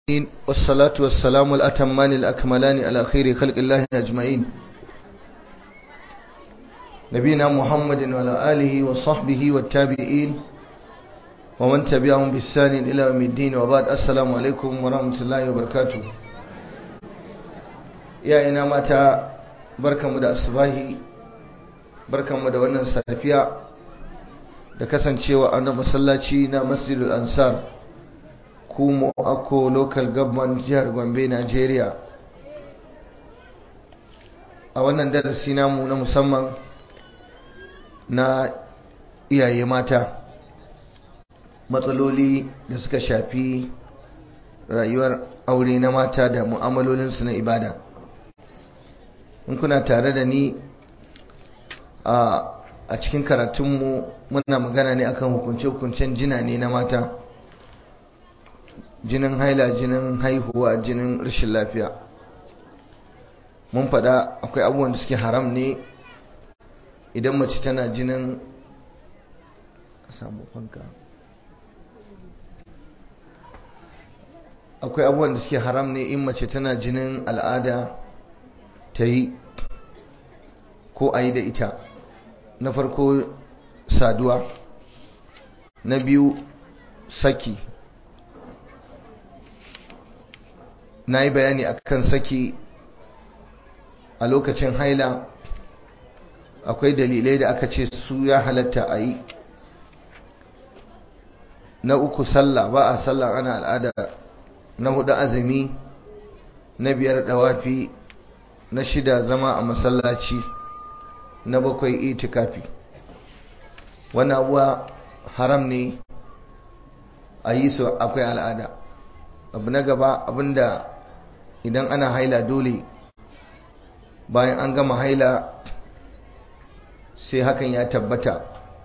والصلاة والسلام الأتمان الأكملان على خير خلق الله أجمعين نبينا محمد وعلى آله وصحبه والتابعين ومن تبعهم بالسان إلى يوم الدين وبعد السلام عليكم ورحمة الله وبركاته يا إنا متى بركة مدى الصباحي بركة مدى ونن سافيا da kasancewa a na masallaci na masjidul ansar kumo ako local government jihar gombe nigeria a wannan darasi namu na musamman na iyaye mata matsaloli da suka shafi rayuwar aure na mata da mu'amalolinsu na ibada in kuna tare da ni a a cikin karatunmu muna magana ne akan hukunce-hukuncen jina ne na mata jinin haila jinin haihuwa jinin rashin lafiya mun faɗa akwai abubuwan da suke haram ne idan mace tana jinin samu fanka akwai abubuwan da suke haram ne in mace tana jinin al'ada ta yi ko a yi da ita na farko saduwa na biyu saki na yi bayani akan saki a lokacin haila akwai dalilai da aka ce su ya halatta a yi na uku sallah ba a sallah ana al'ada na hudu azumi na biyar dawafi na shida zama a masallaci na bakwai itikafi wani abuwa haram ne a yi su akwai al'ada abu na gaba abinda idan ana haila dole bayan an gama haila sai hakan ya tabbata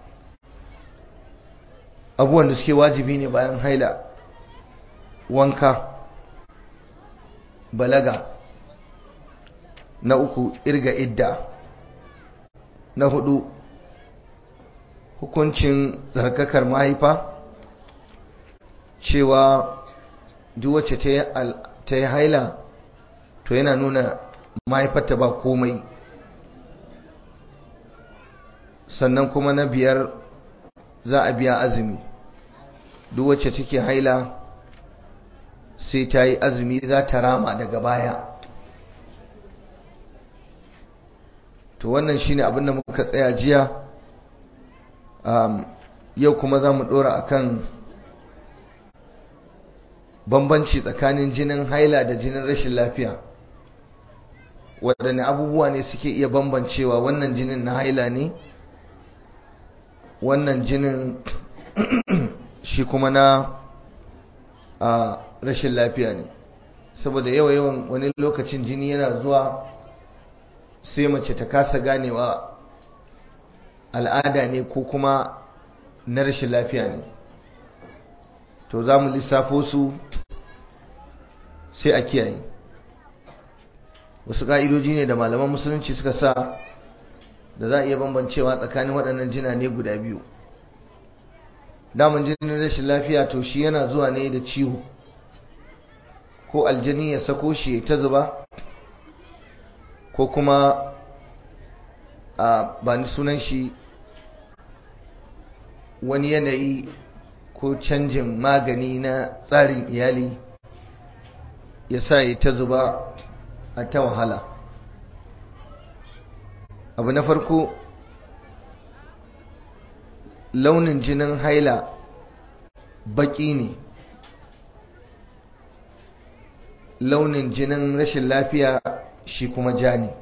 abubuwan da suke wajibi ne bayan haila wanka balaga na uku irga idda na hudu hukuncin tsarkakar mahaifa cewa duk wacce ta yi haila to yana nuna mahaifarta ba komai sannan kuma na biyar za a biya azumi duk wacce take haila sai ta yi azumi za ta rama daga baya to wannan shine abinda muka tsaya jiya yau kuma za mu dora akan bambanci tsakanin jinin haila da jinin rashin lafiya waɗanne abubuwa ne suke iya bambancewa wannan jinin na haila ne wannan jinin shi kuma na a rashin lafiya ne saboda yawa-yawan wani lokacin jini yana zuwa sai mace ta kasa ganewa al'ada ne ko kuma na rashin lafiya ne to za mu lissafo su sai a kiyaye wasu ƙa'idoji ne da malaman musulunci suka sa da za a iya bambancewa tsakanin waɗannan jina ne guda biyu daman jinin rashin lafiya to shi yana zuwa ne da ciwo ko aljani ya sako shi ta zuba ko kuma a ba ni sunan shi wani yanayi ko canjin magani na tsarin iyali ya sa ya ta zuba a ta wahala abu na farko launin jinin haila baki ne launin jinin rashin lafiya shi kuma ja ne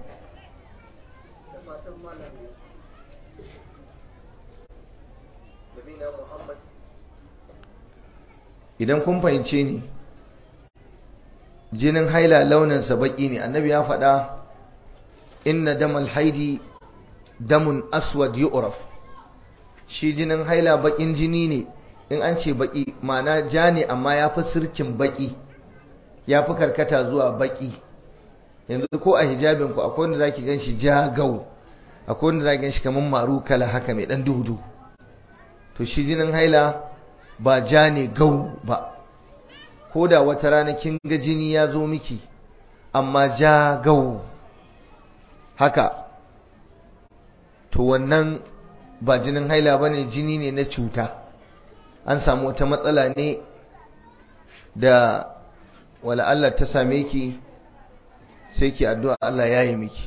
idan kun fahimce ni jinin haila launinsa baki ne annabi ya faɗa inna damal haidi damun aswad yu'raf shi jinin haila bakin jini ne in an ce baki ma'ana ja ne amma ya fi sirkin baki ya fi karkata zuwa baki yanzu ko a hijabin ku akwai wanda zaki gan shi ja gau akwai wanda zaki gan shi kamar maru kala haka mai dan duhu to shi jinin haila ba ja ne gau ba ko da wata rana kin ga jini ya zo miki amma ja gau haka to wannan ba jinin haila bane jini ne na cuta an samu wata matsala ne da wala Allah ta same ki sai ki addu'a Allah ya yi miki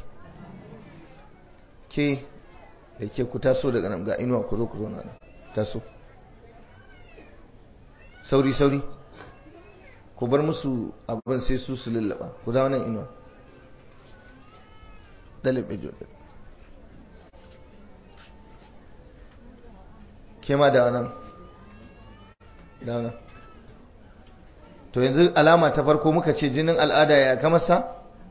ke da ke ku taso daga nan ga inuwa ku zo ku zo na taso sauri sauri ku bar musu abin sai su su lullaba ku dawo nan inuwa dalibe jobe ke ma da nan da nan to yanzu alama ta farko muka ce jinin al'ada ya kama sa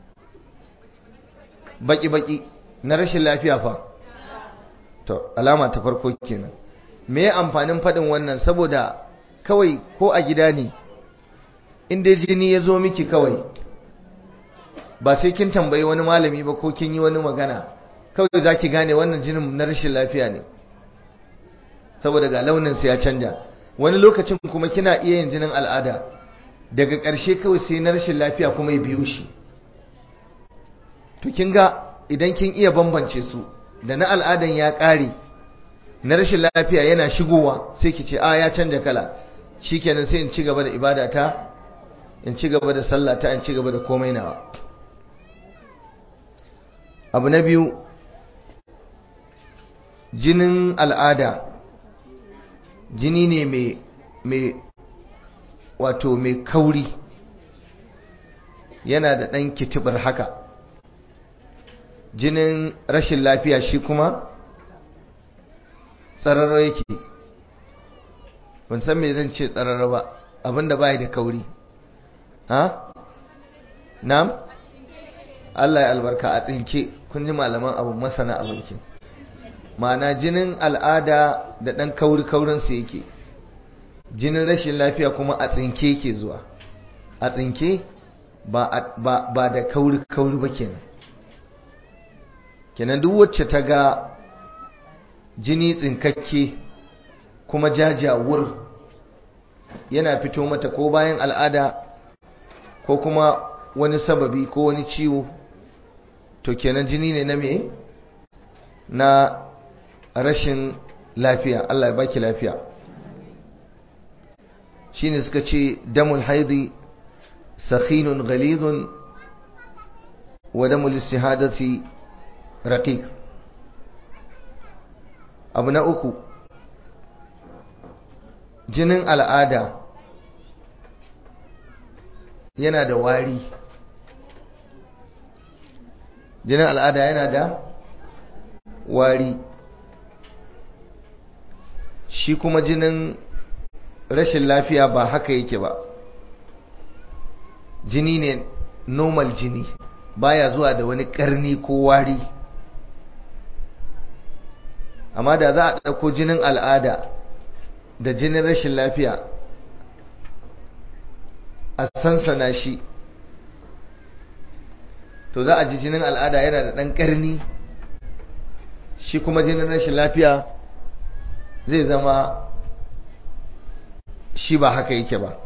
baki-baki na rashin lafiya fa to alama ta farko kenan me amfanin faɗin wannan saboda kawai ko a gida ne inda jini ya zo miki kawai ba sai kin tambayi wani malami ba ko kin yi wani magana kawai za ki gane wannan jinin na rashin lafiya ne saboda ga launinsa ya canja wani lokacin kuma kina iya yin jinin al'ada daga ƙarshe kawai sai na rashin lafiya kuma ya biyo shi to kin ga idan kin iya bambance su da na al'adan ya ƙare na rashin lafiya yana shigowa sai ki ce a ya canja kala shikenan sai in ci gaba da ibadata in ci gaba da sallata in ci gaba da komai nawa abu na biyu jinin al'ada jini ne mai wato mai kauri yana da ɗan kitibar haka jinin rashin lafiya shi kuma tsararra yake ban san me zan ce tsararra ba abinda bai da kauri ha nam Allah ya albarka a tsinke kun ji malaman abu masana abinki ma'ana jinin al'ada da ɗan kauri kaurinsa yake jinin rashin lafiya kuma a tsinke ke zuwa a tsinke ba da kauri kauri ba kenan kenan duk wacce ta ga jini tsinkakke kuma jajawur yana fito mata ko bayan al'ada ko kuma wani sababi ko wani ciwo to kenan jini ne na me na rashin lafiya Allah ya baki lafiya shine suka ce damul haidi sakhinun ghalidun wa damul istihadati raqiq abu na uku jinin al'ada yana da wari jinin al'ada yana da wari shi kuma jinin rashin lafiya ba haka yake ba jini ne normal jini baya zuwa da wani karni ko wari amma da za a ɗauko jinin al'ada da jinin rashin lafiya a sansana shi to za a ji jinin al'ada yana da ɗan ƙarni shi kuma jinin rashin lafiya zai zama shi ba haka yake ba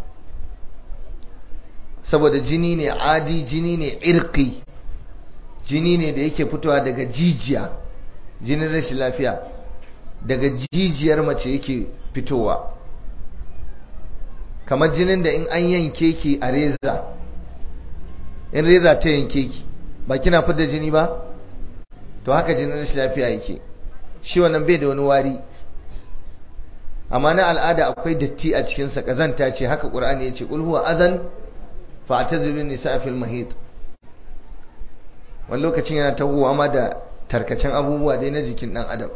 saboda jini ne adi jini ne irki jini ne da yake fitowa daga jijiya jinin rashin lafiya daga jijiyar mace yake fitowa kamar jinin da in an yanke ki a reza in reza ta yanke ki ba kina fitar jini ba to haka jinin rashin lafiya yake shi wannan bai da wani wari amma na al'ada akwai datti a cikinsa kazanta ce haka ƙur'ani ya ce ƙul huwa adan fa atazilu nisa fil mahid wani lokacin yana tahowa ma da tarkacen abubuwa dai na jikin ɗan adam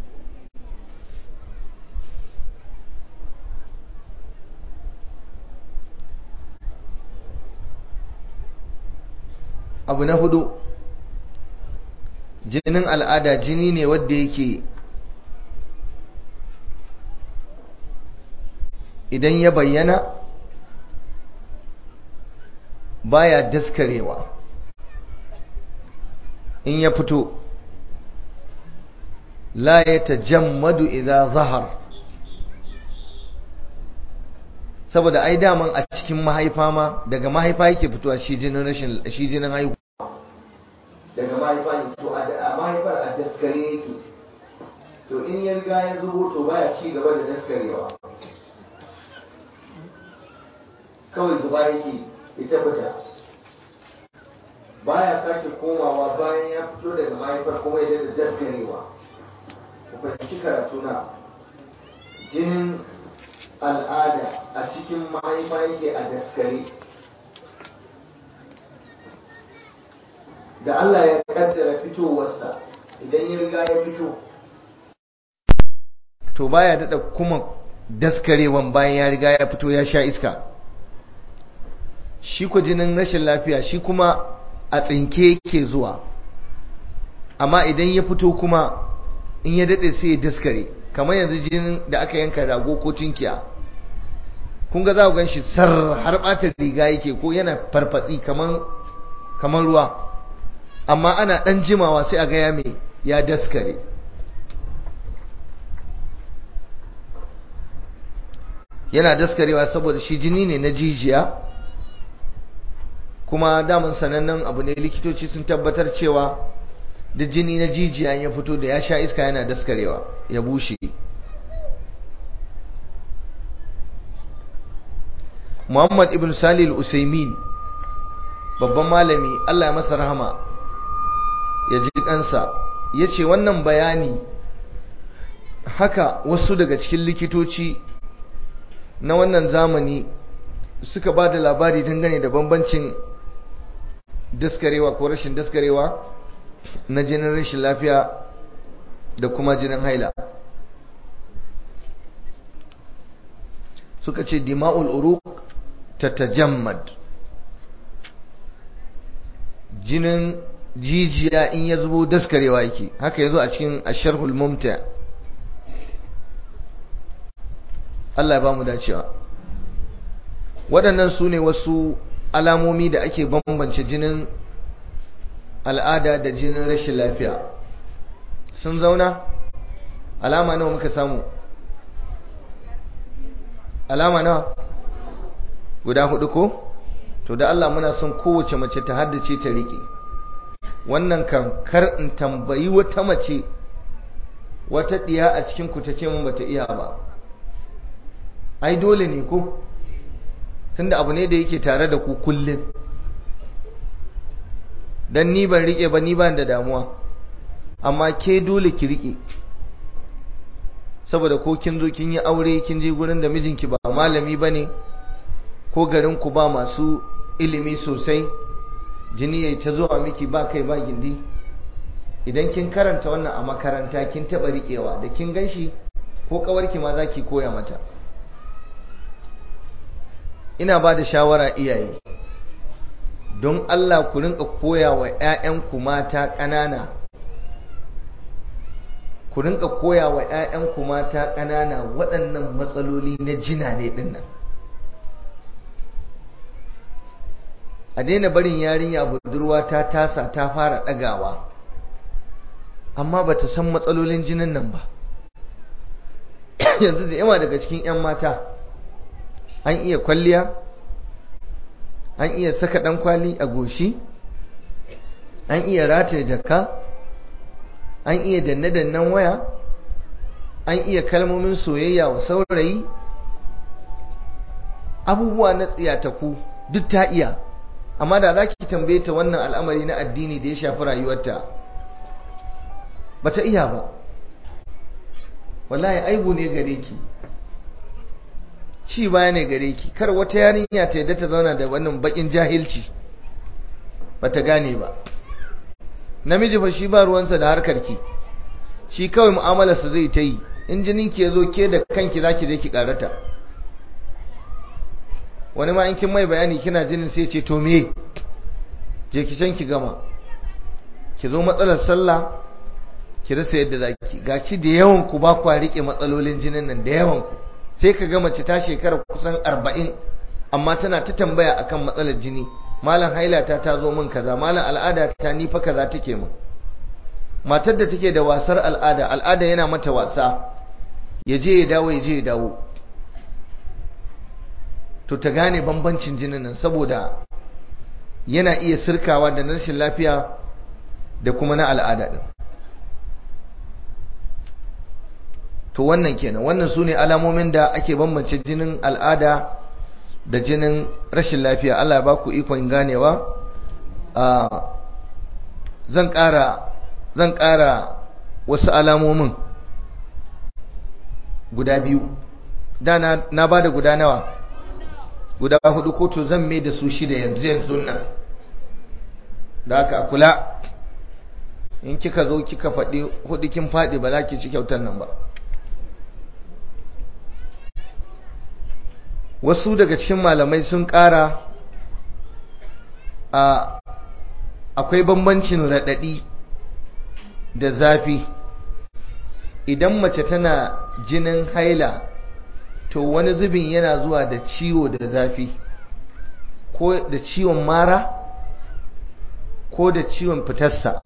abu na hudu jinin al'ada jini ne wadda yake idan ya bayyana baya daskarewa in ya fito la ya tajammadu idan zahar saboda ai daman a cikin mahaifa ma daga mahaifa yake fitowa shi jinin rashin shi jinin haihuwa daga mahaifa ne to a mahaifar a daskare yake to in ya riga ya zubo to baya ci gaba da daskarewa kawai zuba yake ita fita baya sake komawa bayan ya fito daga mahaifar kuma ya da daskarewa ku fahimci karatu na jinin al'ada a cikin mahaifa yake a daskare da Allah ya kaddara fitowarsa idan ya riga ya fito to baya daɗa kuma daskarewan bayan ya riga ya fito ya sha iska shi ku jinin rashin lafiya shi kuma a tsinke yake zuwa amma idan ya fito kuma in ya daɗe sai ya daskare kamar yanzu jinin da aka yanka rago ko tunkiya kun ga za ku gan shi sar har ɓata riga yake ko yana farfatsi kamar ruwa amma ana ɗan jimawa sai a gaya mai ya daskare yana daskarewa saboda shi jini ne na jijiya kuma daman sanannen abu ne likitoci sun tabbatar cewa da jini na jijiya ya fito da ya sha iska yana daskarewa ya bushe muhammad ibn salil usaimin babban malami allah ya masa rahama ya ji kansa ya ce wannan bayani haka wasu daga cikin likitoci na wannan zamani suka ba da labari dangane da bambancin daskarewa ko rashin daskarewa na jinin rashin lafiya da kuma jinin haila suka ce dima'ul uruk tatajammad jinin jijiya in ya zubo daskarewa yake haka yazo a cikin asharhul mumta Allah ya ba mu dacewa waɗannan su ne wasu alamomi da ake bambance jinin al'ada da jinin rashin lafiya sun zauna alama nawa muka samu alama nawa guda hudu ko to da Allah muna son kowace mace ta haddace ta riƙe wannan kan kar in tambayi wata mace wata ɗiya a cikin ku ta ce mun bata iya ba ai dole ne ko tunda abu ne da yake tare da ku kullum dan ni ban rike ba ni ban da damuwa amma ke dole ki rike saboda ko kin zo kin yi aure kin je gurin da mijinki ba malami bane ko garin ku ba masu ilimi sosai jini yayi ta zuwa miki ba kai ba gindi idan kin karanta wannan a makaranta kin taba rikewa da kin ganshi ko kawarki ma zaki koya mata ina ba da shawara iyaye don Allah ku rinka koya wa 'ya'yanku mata ƙanana ku rinka koya wa 'ya'yanku mata ƙanana waɗannan matsaloli na jina ne dinnan a daina barin yarinya budurwa ta tasa ta fara ɗagawa amma ba ta san matsalolin jinin nan ba yanzu da yawa daga cikin 'yan mata an iya kwalliya an iya saka ɗan kwali a goshi an iya rataye jaka an iya danne-dannen waya an iya kalmomin soyayya wa saurayi abubuwa na tsiyataku duk ta iya amma da za ki tambaye ta wannan al'amari na addini da ya shafi rayuwarta ba ta iya ba wallahi aibu ne gare ki ci baya ne gare ki kar wata yarinya ta yadda ta zauna da wannan bakin jahilci bata gane ba namiji fa shi ba ruwansa da harkar ki shi kawai mu'amalarsa zai ta yi in jinin ki yazo ke da kanki zaki je ki karata wani ma in kin mai bayani kina jinin sai ce to me je ki can ki gama ki zo matsalar sallah ki rasa yadda zaki gaci da yawan ku ba kwa rike matsalolin jinin nan da yawan ku sai ka ga mace ta shekara kusan arba'in amma tana ta tambaya akan matsalar jini malam hailata ta zo min kaza malam al'ada ta ni fa kaza take min matar da take da wasar al'ada al'ada yana mata wasa ya je ya dawo ya je ya dawo to ta gane bambancin jinin nan saboda yana iya sirkawa da rashin lafiya da kuma na al'ada din to wannan kenan wannan su ne alamomin da ake bambance jinin al'ada da jinin rashin lafiya Allah ya ba ku ikon ganewa zan ƙara zan ƙara wasu alamomin guda biyu da na ba da guda nawa guda hudu ko to zan mai da su shida yanzu yanzu nan da aka kula in kika zo kika faɗi hudu kin faɗi ba za ki ci kyautar nan ba wasu daga cikin malamai sun ƙara a akwai bambancin raɗaɗi da zafi idan mace tana jinin haila to wani zubin yana zuwa da ciwo da zafi ko da ciwon mara ko da ciwon fitarsa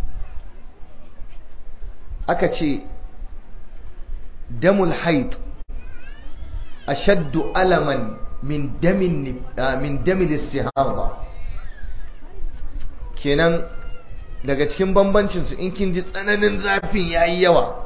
aka ce damul haid ashaddu alaman min damin min damin istihada kenan daga cikin bambancinsu in kin ji tsananin zafin yayi yawa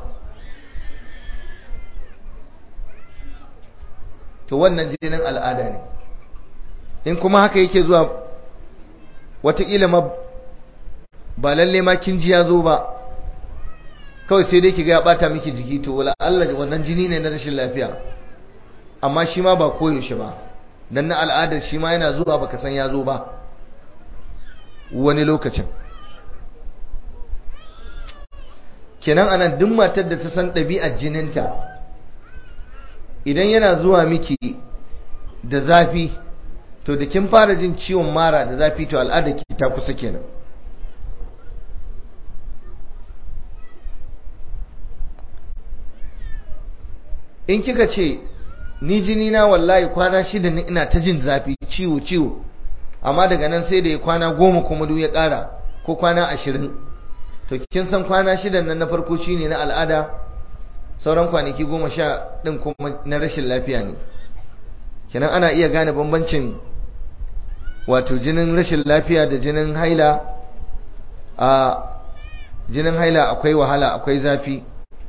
to wannan jinin al'ada ne in kuma haka yake zuwa watakila ma ba lalle ma kin ji ya zo ba kawai sai dai kiga ya bata miki jiki to wala Allah wannan jini ne na rashin lafiya amma shi ma ba koyaushe ba dan na al'adar shi ma yana zuwa baka san ya zo ba wani lokacin kenan anan duk matar da ta san ɗabi'ar jininta idan yana zuwa miki da zafi to da kin fara jin ciwon mara da zafi to al'ada ki ta kusa kenan in kika ce ni jini na wallahi kwana shida ne ina ta jin zafi ciwo ciwo amma daga nan sai da ya kwana goma kuma duk ya ƙara ko kwana ashirin to kin san kwana shidan nan na farko shine na al'ada sauran kwanaki goma sha ɗin kuma na rashin lafiya ne kenan ana iya gane bambancin wato jinin rashin lafiya da jinin haila a jinin haila akwai wahala akwai zafi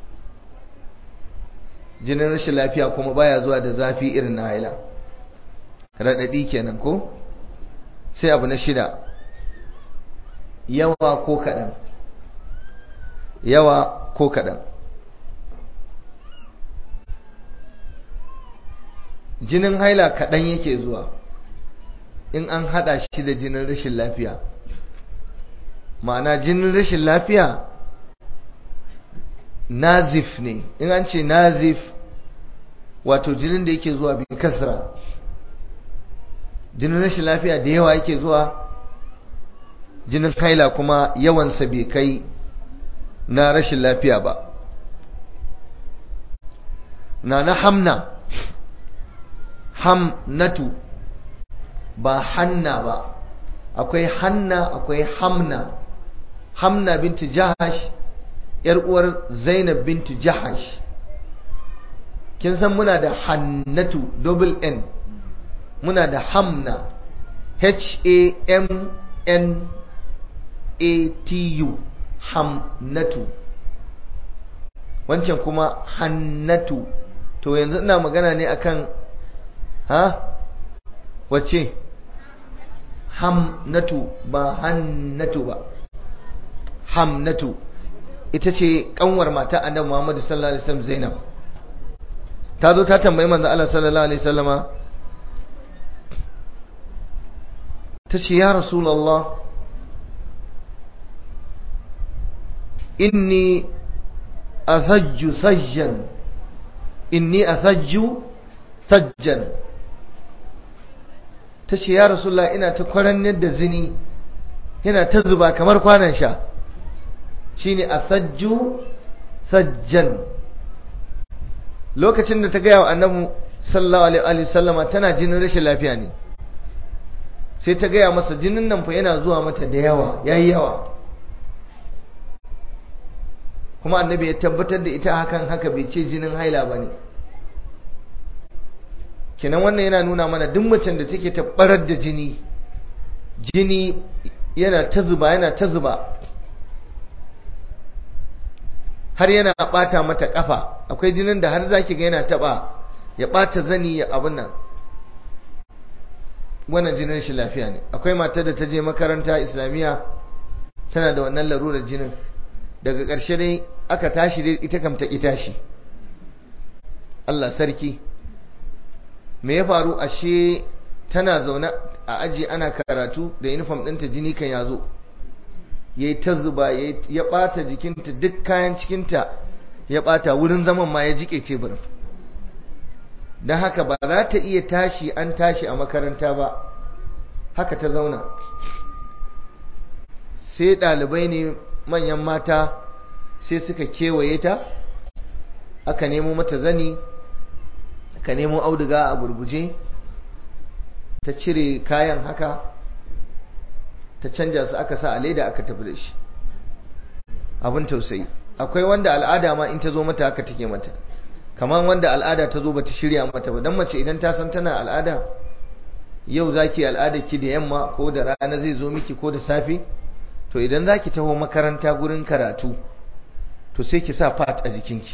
jinin rashin lafiya kuma baya zuwa da zafi irin na haila raɗaɗi kenan ko sai abu na shida yawa ko kaɗan yawa ko kaɗan jinin haila kaɗan yake zuwa in an haɗa shi da jinin rashin lafiya ma'ana jinin rashin lafiya nazif ne in an ce nazif wato jinin da yake zuwa bin kasra jinin rashin lafiya da yawa yake zuwa jinin haila kuma yawansa bai kai na rashin lafiya ba na na hamna hamnatu ba hanna ba akwai hanna akwai hamna hamna binti jahash yar uwar zainab binti jahash kin san muna da hannatu double n muna da hamna h a m n a t u hamnatu wancan kuma hannatu to yanzu ina magana ne akan ha wacce hamnatu ba hannatu ba hamnatu ita ce kanwar mata annabi Muhammad sallallahu alaihi wasallam Zainab ta zo ta tambayi manzo Allah sallallahu alaihi wasallama ta ce ya rasulullah inni asajju sajjan inni asajju sajjan ta ce ya rasulullah ina ta kwarannar da zini yana ta zuba kamar kwanan sha shine asajju sajjan lokacin da ta gaya wa annabi sallallahu alaihi wasallama tana jinin rashin lafiya ne sai ta gaya masa jinin nan fa yana zuwa mata da yawa yayi yawa kuma annabi ya tabbatar da ita hakan haka bai ce jinin haila bane kenan wannan yana nuna mana duk macen da take tabbarar da jini jini yana ta zuba yana ta zuba har yana bata mata kafa akwai jinin da har zaki ga yana taba ya bata zani ya abin nan wannan jinin shi lafiya ne akwai matar da ta je makaranta islamiyya tana da wannan larurar jinin daga ƙarshe dai aka tashi dai ita kam ta ki tashi Allah sarki me ya faru ashe tana zaune a aji ana karatu da uniform ɗinta jini kan yazo ya yi ta zuba ya ɓata jikinta duk kayan cikinta ya ɓata wurin zaman ma ya jike teburin don haka ba za ta iya tashi an tashi a makaranta ba haka ta zauna sai ɗalibai ne manyan mata sai suka kewaye ta aka nemo mata zani aka nemo auduga a gurguje ta cire kayan haka ta canja su aka sa a leda aka tafi da shi abin tausayi akwai wanda al'ada ma in ta zo mata haka take mata kamar wanda al'ada ta zo bata shirya mata ba dan mace idan ta san tana al'ada yau zaki al'ada ki da yamma ko da rana zai zo miki ko da safe to idan zaki taho makaranta gurin karatu to sai ki sa fat a jikinki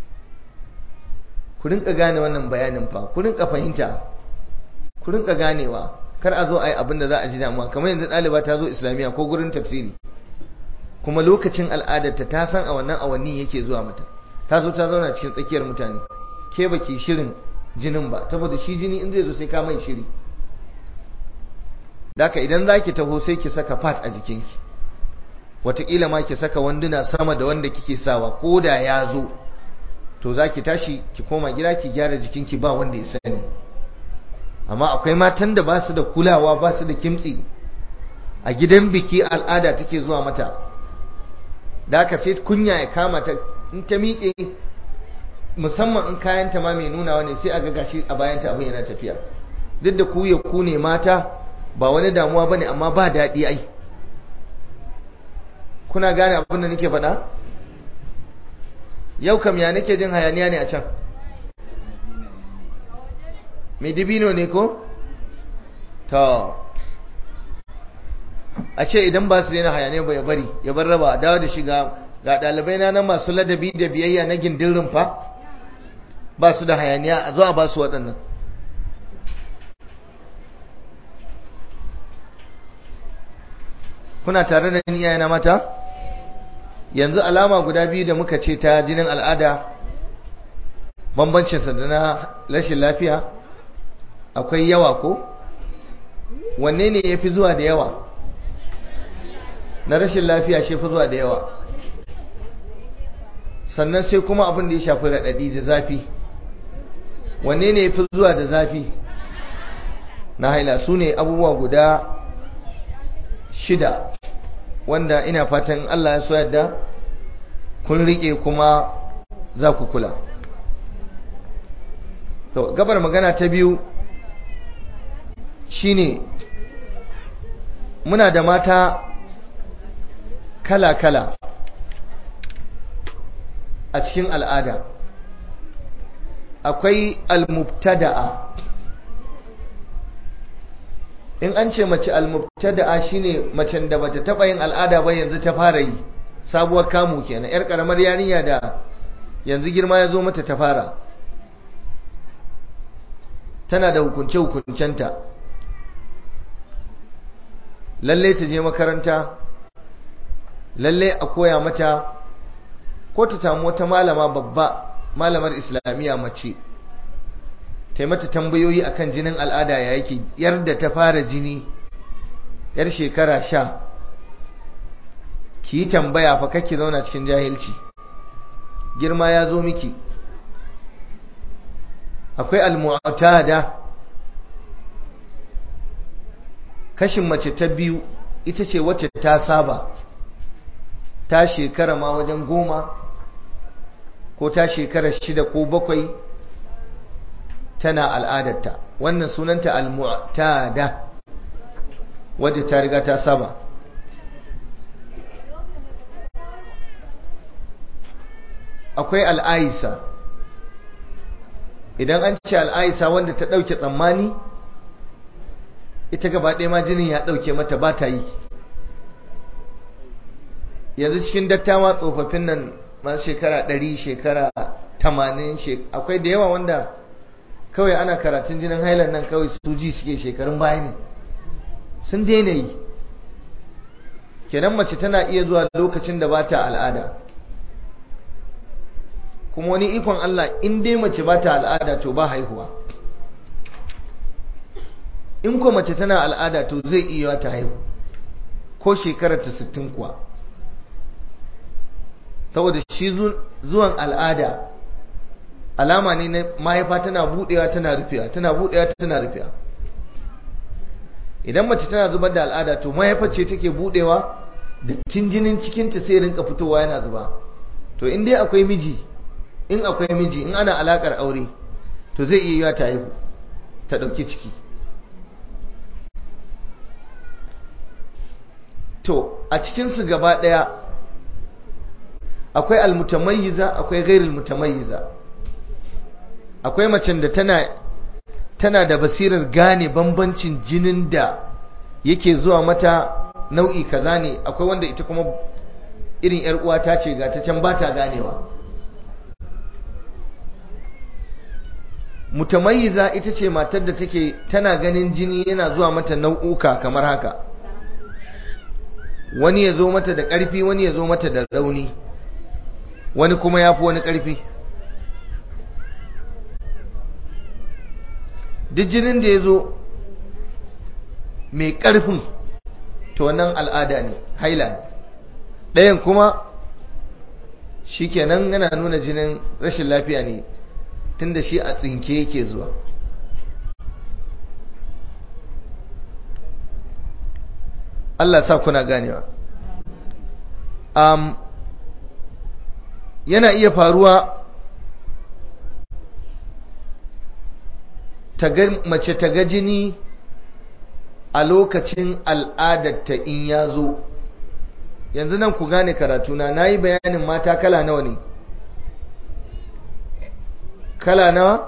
ku rinka gane wannan bayanin fa ku rinka fahimta ku rinka ganewa kar a zo a yi abin da za a ji damuwa kamar yanzu ɗaliba ta zo islamiyya ko gurin tafsiri kuma lokacin al'adarta ta san a wannan awanni yake zuwa mata ta zo ta zauna cikin tsakiyar mutane ke baki shirin jinin ba saboda shi jini in zai zo sai ka mai shiri daka idan za ki taho sai ki saka fat a jikinki wataƙila ma ki saka wanduna sama da wanda kike sawa ko da ya zo to za ki tashi ki koma gida ki gyara jikinki ba wanda ya sani amma akwai matan da ba su da kulawa ba su da kimtsi a gidan biki al'ada take zuwa mata da aka sai kunya ya kama ta in ta miƙe musamman in kayanta ma mai nunawa ne sai a ga gashi a bayanta abin yana tafiya duk da ku ya ku ne mata ba wani damuwa bane amma ba daɗi ai kuna gane abin da nake faɗa yau kam ya nake jin hayaniya ne a can mai dibino ne ko? to a ce idan ba su daina hayaniya ba ya bari ya bar raba dawo da shiga ga ɗalibai na nan masu ladabi da biyayya na gindin rumfa ba su da hayaniya a zuwa ba su waɗannan kuna tare da ni na mata yanzu alama guda biyu da muka ce ta jinin al'ada bambancinsa da na rashin lafiya akwai yawa ko wanne ne ya fi zuwa da yawa na rashin lafiya shi fi zuwa da yawa sannan sai kuma abin da ya shafi raɗaɗi da zafi wanne ne ya fi zuwa da zafi na haila su ne abubuwa guda shida wanda ina fatan Allah ya so yadda kun riƙe kuma za ku kula to gabar magana ta biyu shine muna da mata kala-kala a cikin al'ada akwai al-mubtada'a in an ce mace al-mubtada'a shine macen da bata taba yin al'ada ba yanzu ta fara yi sabuwar kamu kenan yar karamar yarinya da yanzu girma ya zo mata ta fara tana da hukunce hukuncenta lalle ta je makaranta lalle a koya mata ko ta samu wata malama babba malamar islamiyya mace ta mata tambayoyi akan jinin al'ada ya yake yar da ta fara jini yar shekara sha ki yi tambaya fa kake zauna cikin jahilci girma ya zo miki akwai al-mu'tada kashin mace ta biyu ita ce wacce ta saba ta shekara ma wajen goma ko ta shekara shida ko bakwai tana al'adarta wannan sunanta al-mu'tada wadda ta riga ta saba akwai al'aisa idan an ce al'aisa wanda ta ɗauke tsammani ita gaba ɗaya ma jinin ya ɗauke mata ba ta yi yanzu cikin dattawa tsofaffin nan masu shekara ɗari shekara tamanin akwai da yawa wanda kawai ana karatun jinin hailan nan kawai su ji suke shekarun baya ne sun daina yi kenan mace tana iya zuwa lokacin da ba ta al'ada kuma wani ikon Allah in dai mace ba ta al'ada to ba haihuwa in ko mace tana al'ada to zai iya ta haihu ko shekarar ta sittin kuwa saboda shi zuwan al'ada alama ne na mahaifa tana budewa tana rufewa tana budewa tana rufewa idan mace tana zubar da al'ada to mahaifa ce take budewa da jinin cikinta sai rinka fitowa yana zuba to in dai akwai miji in akwai miji in ana alakar aure to zai iya yiwa ta haihu ta dauki ciki to a cikinsu gaba daya akwai almutamayyiza akwai ghairul mutamayyiza akwai macen da tana tana da basirar gane bambancin jinin da yake zuwa mata nau'i kaza ne akwai wanda ita kuma irin yar uwa ta ce ga ta can ba ta ganewa mutamayyiza ita ce matar da take tana ganin jini yana zuwa mata nau'uka kamar haka wani ya zo mata da ƙarfi wani ya zo mata da rauni wani kuma ya fi wani ƙarfi duk jinin da ya zo mai ƙarfin to wannan al'ada ne haila ne ɗayan kuma shi kenan yana nuna jinin rashin lafiya ne tun da shi a tsinke yake zuwa Allah sa kuna ganewa um, yana iya faruwa mace ta ga jini a lokacin al'adarta in ya zo yanzu nan ku gane karatuna na yi bayanin mata kala nawa ne kala nawa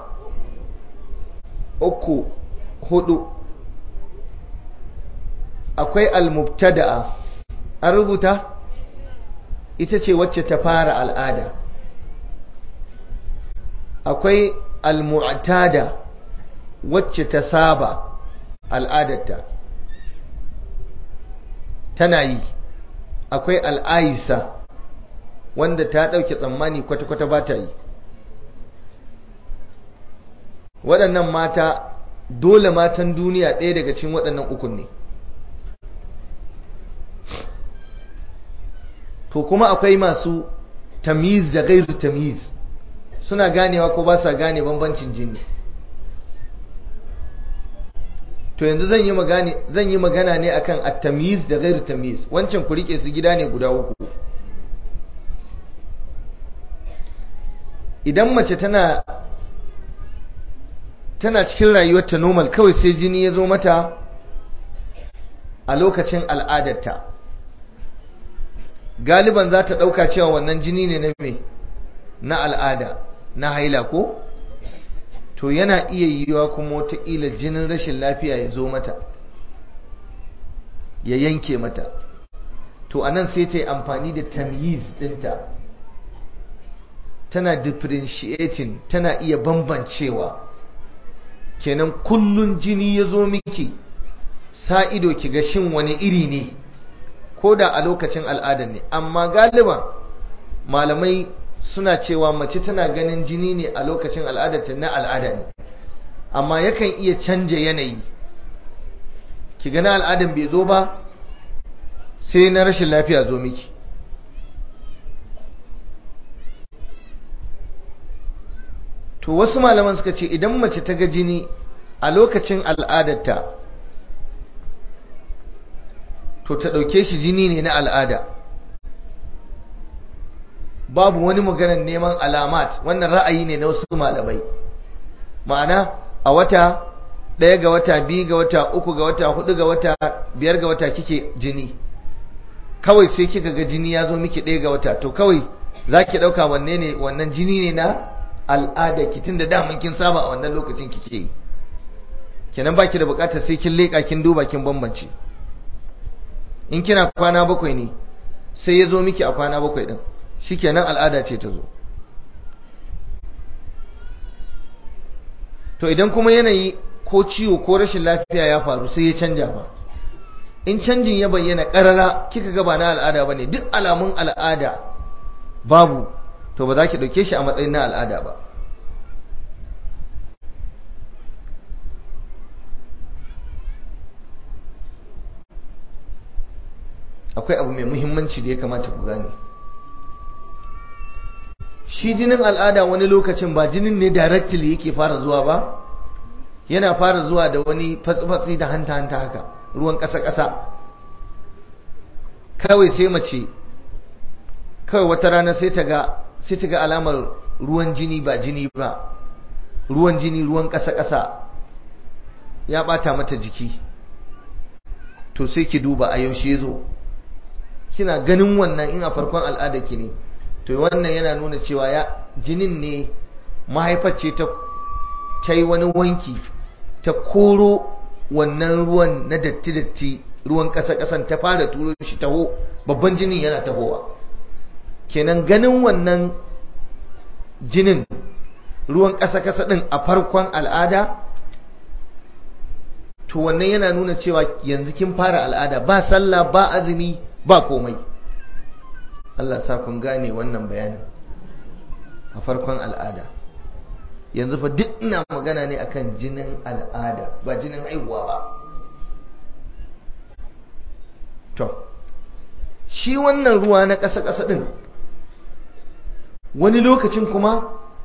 uku hudu akwai almubtada'a an rubuta ita ce wacce ta fara al'ada akwai almu'tada wacce ta saba al'adarta tana yi akwai al'aisa wanda ta ɗauke tsammani kwata-kwata ba ta yi waɗannan mata dole matan duniya ɗaya daga cikin waɗannan ukun ne to kuma akwai masu tamiz da gairu tamiz suna ganewa ko ba sa gane bambancin jini to yanzu zan yi magana zan yi magana ne akan at-tamyiz da ghairu tamyiz wancan ku rike su gida ne guda uku idan mace tana tana cikin rayuwarta normal kawai sai jini ya zo mata a lokacin al'adarta galiban za ta ɗauka cewa wannan jini ne na me na al'ada na haila ko to yana iya yiwuwa kuma wataƙila jinin rashin lafiya ya zo mata ya yanke mata to anan sai ta yi amfani da tamyiz ɗinta tana differentiating tana iya bambancewa kenan kullun jini ya zo miki sa ido ki ga shin wani iri ne ko da a lokacin al'adar ne amma galiban malamai suna cewa mace tana ganin jini ne a lokacin al'adarta na al'ada ne amma yakan iya canja yanayi ki gana al'adar bai zo ba sai na rashin lafiya zo miki to wasu malaman suka ce idan mace ta ga jini a lokacin al'adarta to ta ɗauke shi jini ne na al'ada babu wani maganar neman alamat wannan ra'ayi ne na wasu malamai ma'ana a wata ɗaya ga wata biyu ga wata uku ga wata hudu ga wata biyar ga wata kike jini kawai sai kika ga jini ya zo miki ɗaya ga wata to kawai za ki ɗauka wanne ne wannan jini ne na al'ada ki tunda daman kin saba a wannan lokacin kike yi kenan baki da bukatar sai kin leka kin duba kin bambance in kina kwana bakwai ne sai ya zo miki a kwana bakwai din shikenan al'ada ce ta zo to idan kuma yanayi ko ciwo ko rashin lafiya ya faru sai ya canja ba in canjin ya bayyana karara kika ga ba na al'ada bane duk alamun al'ada babu to ba za ki dauke shi a matsayin na al'ada ba akwai abu mai muhimmanci da ya kamata ku gane shi jinin al'ada wani lokacin ba jinin ne directly yake fara zuwa ba yana fara zuwa da wani fatsi-fatsi da hanta-hanta haka ruwan ƙasa-ƙasa kawai sai mace kawai wata rana sai ta ga sai ta ga alamar ruwan jini ba jini ba ruwan jini ruwan ƙasa-ƙasa ya ɓata mata jiki to sai ki duba a yaushe zo kina ganin wannan in a farkon al'ada ki ne to wannan yana nuna cewa ya jinin ne mahaifar ce ta ta yi wani wanki ta koro wannan ruwan na datti-datti ruwan ƙasa-ƙasan ta fara turo shi taho babban jinin yana tahowa kenan ganin wannan jinin ruwan ƙasa-ƙasa ɗin a farkon al'ada to wannan yana nuna cewa yanzu kin fara al'ada ba sallah ba azumi ba komai Allah sa kun gane wannan bayanin a farkon al'ada yanzu fa duk ina magana ne akan jinin al'ada ba jinin haihuwa ba to shi wannan ruwa na ƙasa-ƙasa ɗin wani lokacin kuma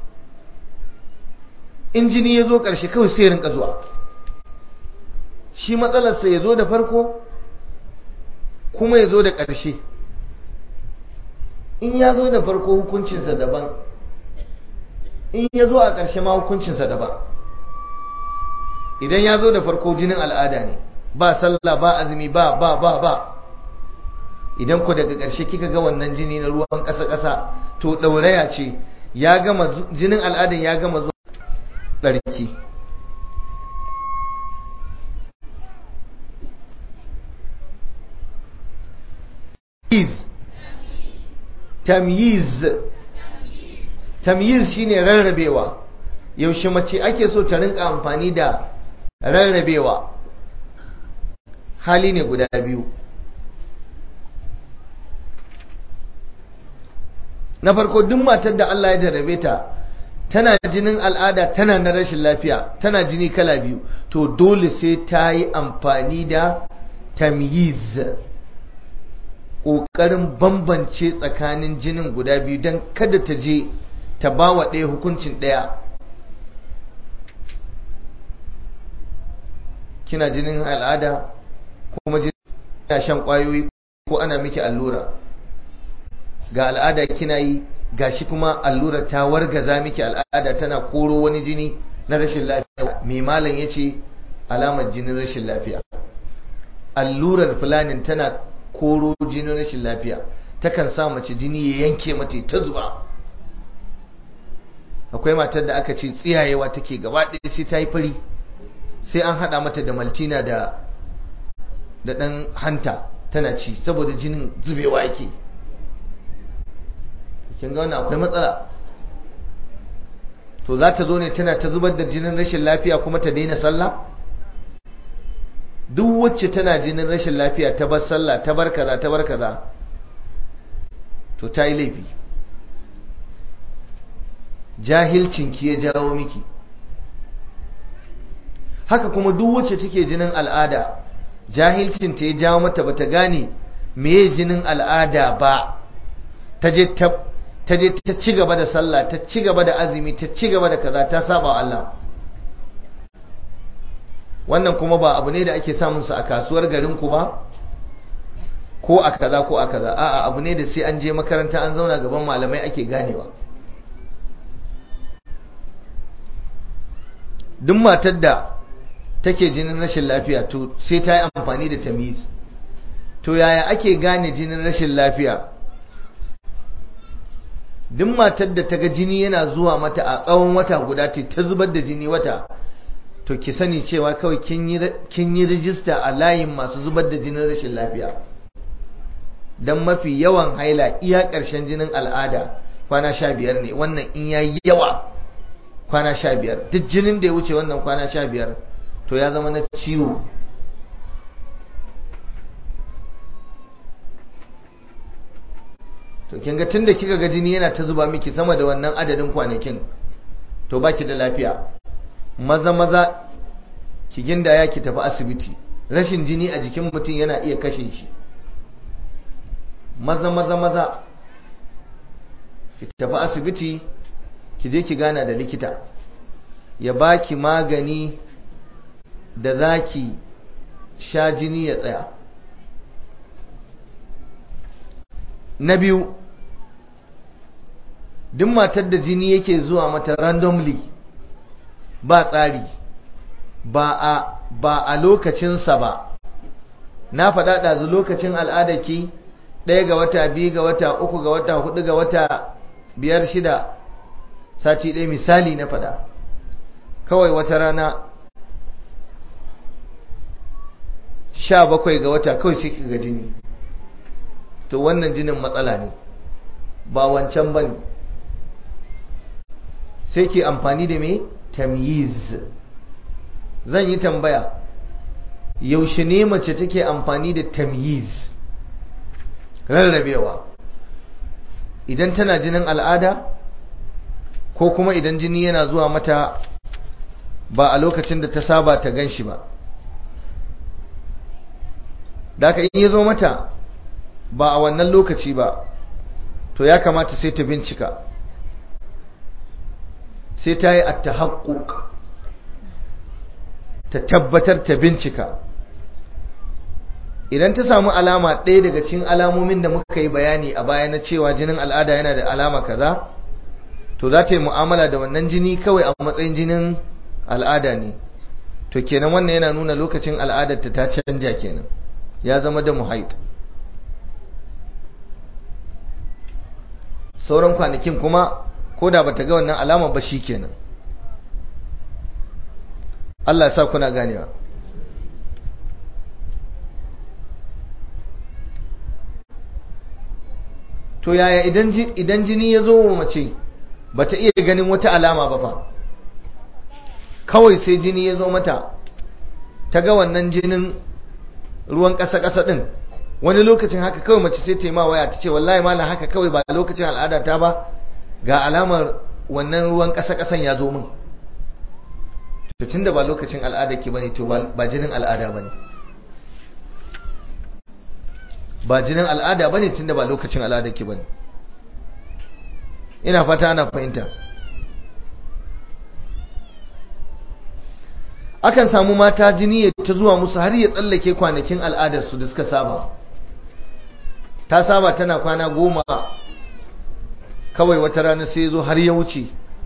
in jini ya zo ƙarshe kawai sai rinka zuwa shi matsalarsa ya zo da farko kuma ya zo da ƙarshe in ya zo da farko hukuncinsa daban in ya zo a ƙarshe ma hukuncinsa daban idan ya zo da farko jinin al'ada ne ba sallah ba azumi ba ba ba ba idan ku daga ƙarshe kika ga wannan jini na ruwan ƙasa-ƙasa to ɗauraya ce ya gama jinin al'adan ya gama zuwa ɗarki tamyiz tamyiz shine rarrabewa yaushe mace ake so ta rinka amfani da rarrabewa hali ne guda biyu na farko duk matar da Allah ya jarrabe ta tana jinin al'ada tana na rashin lafiya tana jini kala biyu to dole sai ta yi amfani da tamyiz ƙoƙarin bambance tsakanin jinin guda biyu don kada ta je ta ba wa ɗaya hukuncin ɗaya kina jinin al'ada kuma jinin shan ƙwayoyi ko ana miki allura ga al'ada kina yi gashi kuma allura ta wargaza miki al'ada tana koro wani jini na rashin lafiya mai malam ya ce alamar jinin rashin lafiya allurar fulanin tana koro jinin rashin lafiya takan sa mace jini ya yanke mata ta zuba akwai matar da aka ce tsiyayewa take gaba ɗaya sai ta yi fari sai an haɗa mata da maltina da da ɗan hanta tana ci saboda jinin zubewa yake kin ga wannan akwai matsala to za ta zo ne tana ta zubar da jinin rashin lafiya kuma ta daina sallah duk wacce tana jinin rashin lafiya ta bar sallah ta bar kaza ta bar kaza to ta yi laifi jahilcin ki ya jawo miki haka kuma duk wacce take jinin al'ada jahilcin ta ya jawo mata bata gane meye jinin al'ada ba ta je ta ta je ta ci gaba da sallah ta ci gaba da azumi ta ci gaba da kaza ta saba Allah wannan kuma ba abu ne da ake samun su a kasuwar garin ku ba ko a kaza ko a kaza a'a abu ne da sai an je makaranta an zauna gaban malamai ake ganewa duk matar da take jinin rashin lafiya to sai ta yi amfani da tamiz to yaya ake gane jinin rashin lafiya duk matar da ta ga jini yana zuwa mata a tsawon wata guda ta zubar da jini wata to ki sani cewa kawai kin yi rijista a layin masu zubar da jinin rashin lafiya don mafi yawan haila iya ƙarshen jinin al'ada kwana sha biyar ne wannan in ya yi yawa kwana sha biyar duk jinin da ya wuce wannan kwana sha biyar to ya zama na ciwo to kin ga tunda kika ga jini yana ta zuba miki sama da wannan adadin kwanakin to baki da lafiya maza maza ki gindaya ki tafi asibiti rashin jini a jikin mutum yana iya kashe shi maza maza maza ki tafi asibiti ki je ki gana da likita ya baki magani da zaki sha jini ya tsaya na biyu duk matar da jini yake zuwa mata randomly ba tsari ba a ba a lokacinsa ba na faɗa ɗazu lokacin al'adarki ɗaya ga wata biyu ga wata uku ga wata hudu ga wata biyar shida sati ɗaya misali na faɗa kawai wata rana sha bakwai ga wata kawai sai ga jini to wannan jinin matsala ne ba wancan ba ne sai ke amfani da mai tamyiz zan yi tambaya yaushe ne mace take amfani da tamyiz rarrabewa idan tana jinin al'ada ko kuma idan jini yana zuwa mata ba a lokacin da ta saba ta gan shi ba da aka in ya zo mata ba a wannan lokaci ba to ya kamata sai ta bincika sai ta yi attahaqquk ta tabbatar ta bincika idan ta samu alama ɗaya daga cikin alamomin da muka yi bayani a baya na cewa jinin al'ada yana da alama kaza to za ta yi mu'amala da wannan jini kawai a matsayin jinin al'ada ne to kenan wannan yana nuna lokacin al'adarta ta canja kenan ya zama da muhaid sauran kwanakin kuma ko da bata ga wannan alama ba shi kenan Allah ya sa kuna ganewa to yaya idan jini ya zo wa mace bata iya ganin wata alama ba fa kawai sai jini ya zo mata ta ga wannan jinin ruwan ƙasa-ƙasa ɗin wani lokacin haka kawai mace sai taima waya ta ce wallahi malam haka kawai ba lokacin al'ada ta ba ga alamar wannan ruwan ƙasa-ƙasan ya zo min to tunda ba lokacin al'ada ki bane to ba jinin al'ada bane ba jinin al'ada bane tunda ba lokacin al'ada ki bane ina fata ana fahimta akan samu mata jini ya ta zuwa musu har ya tsallake kwanakin al'adarsu da suka saba ta saba tana kwana goma kawai wata rana sai zo har ya wuce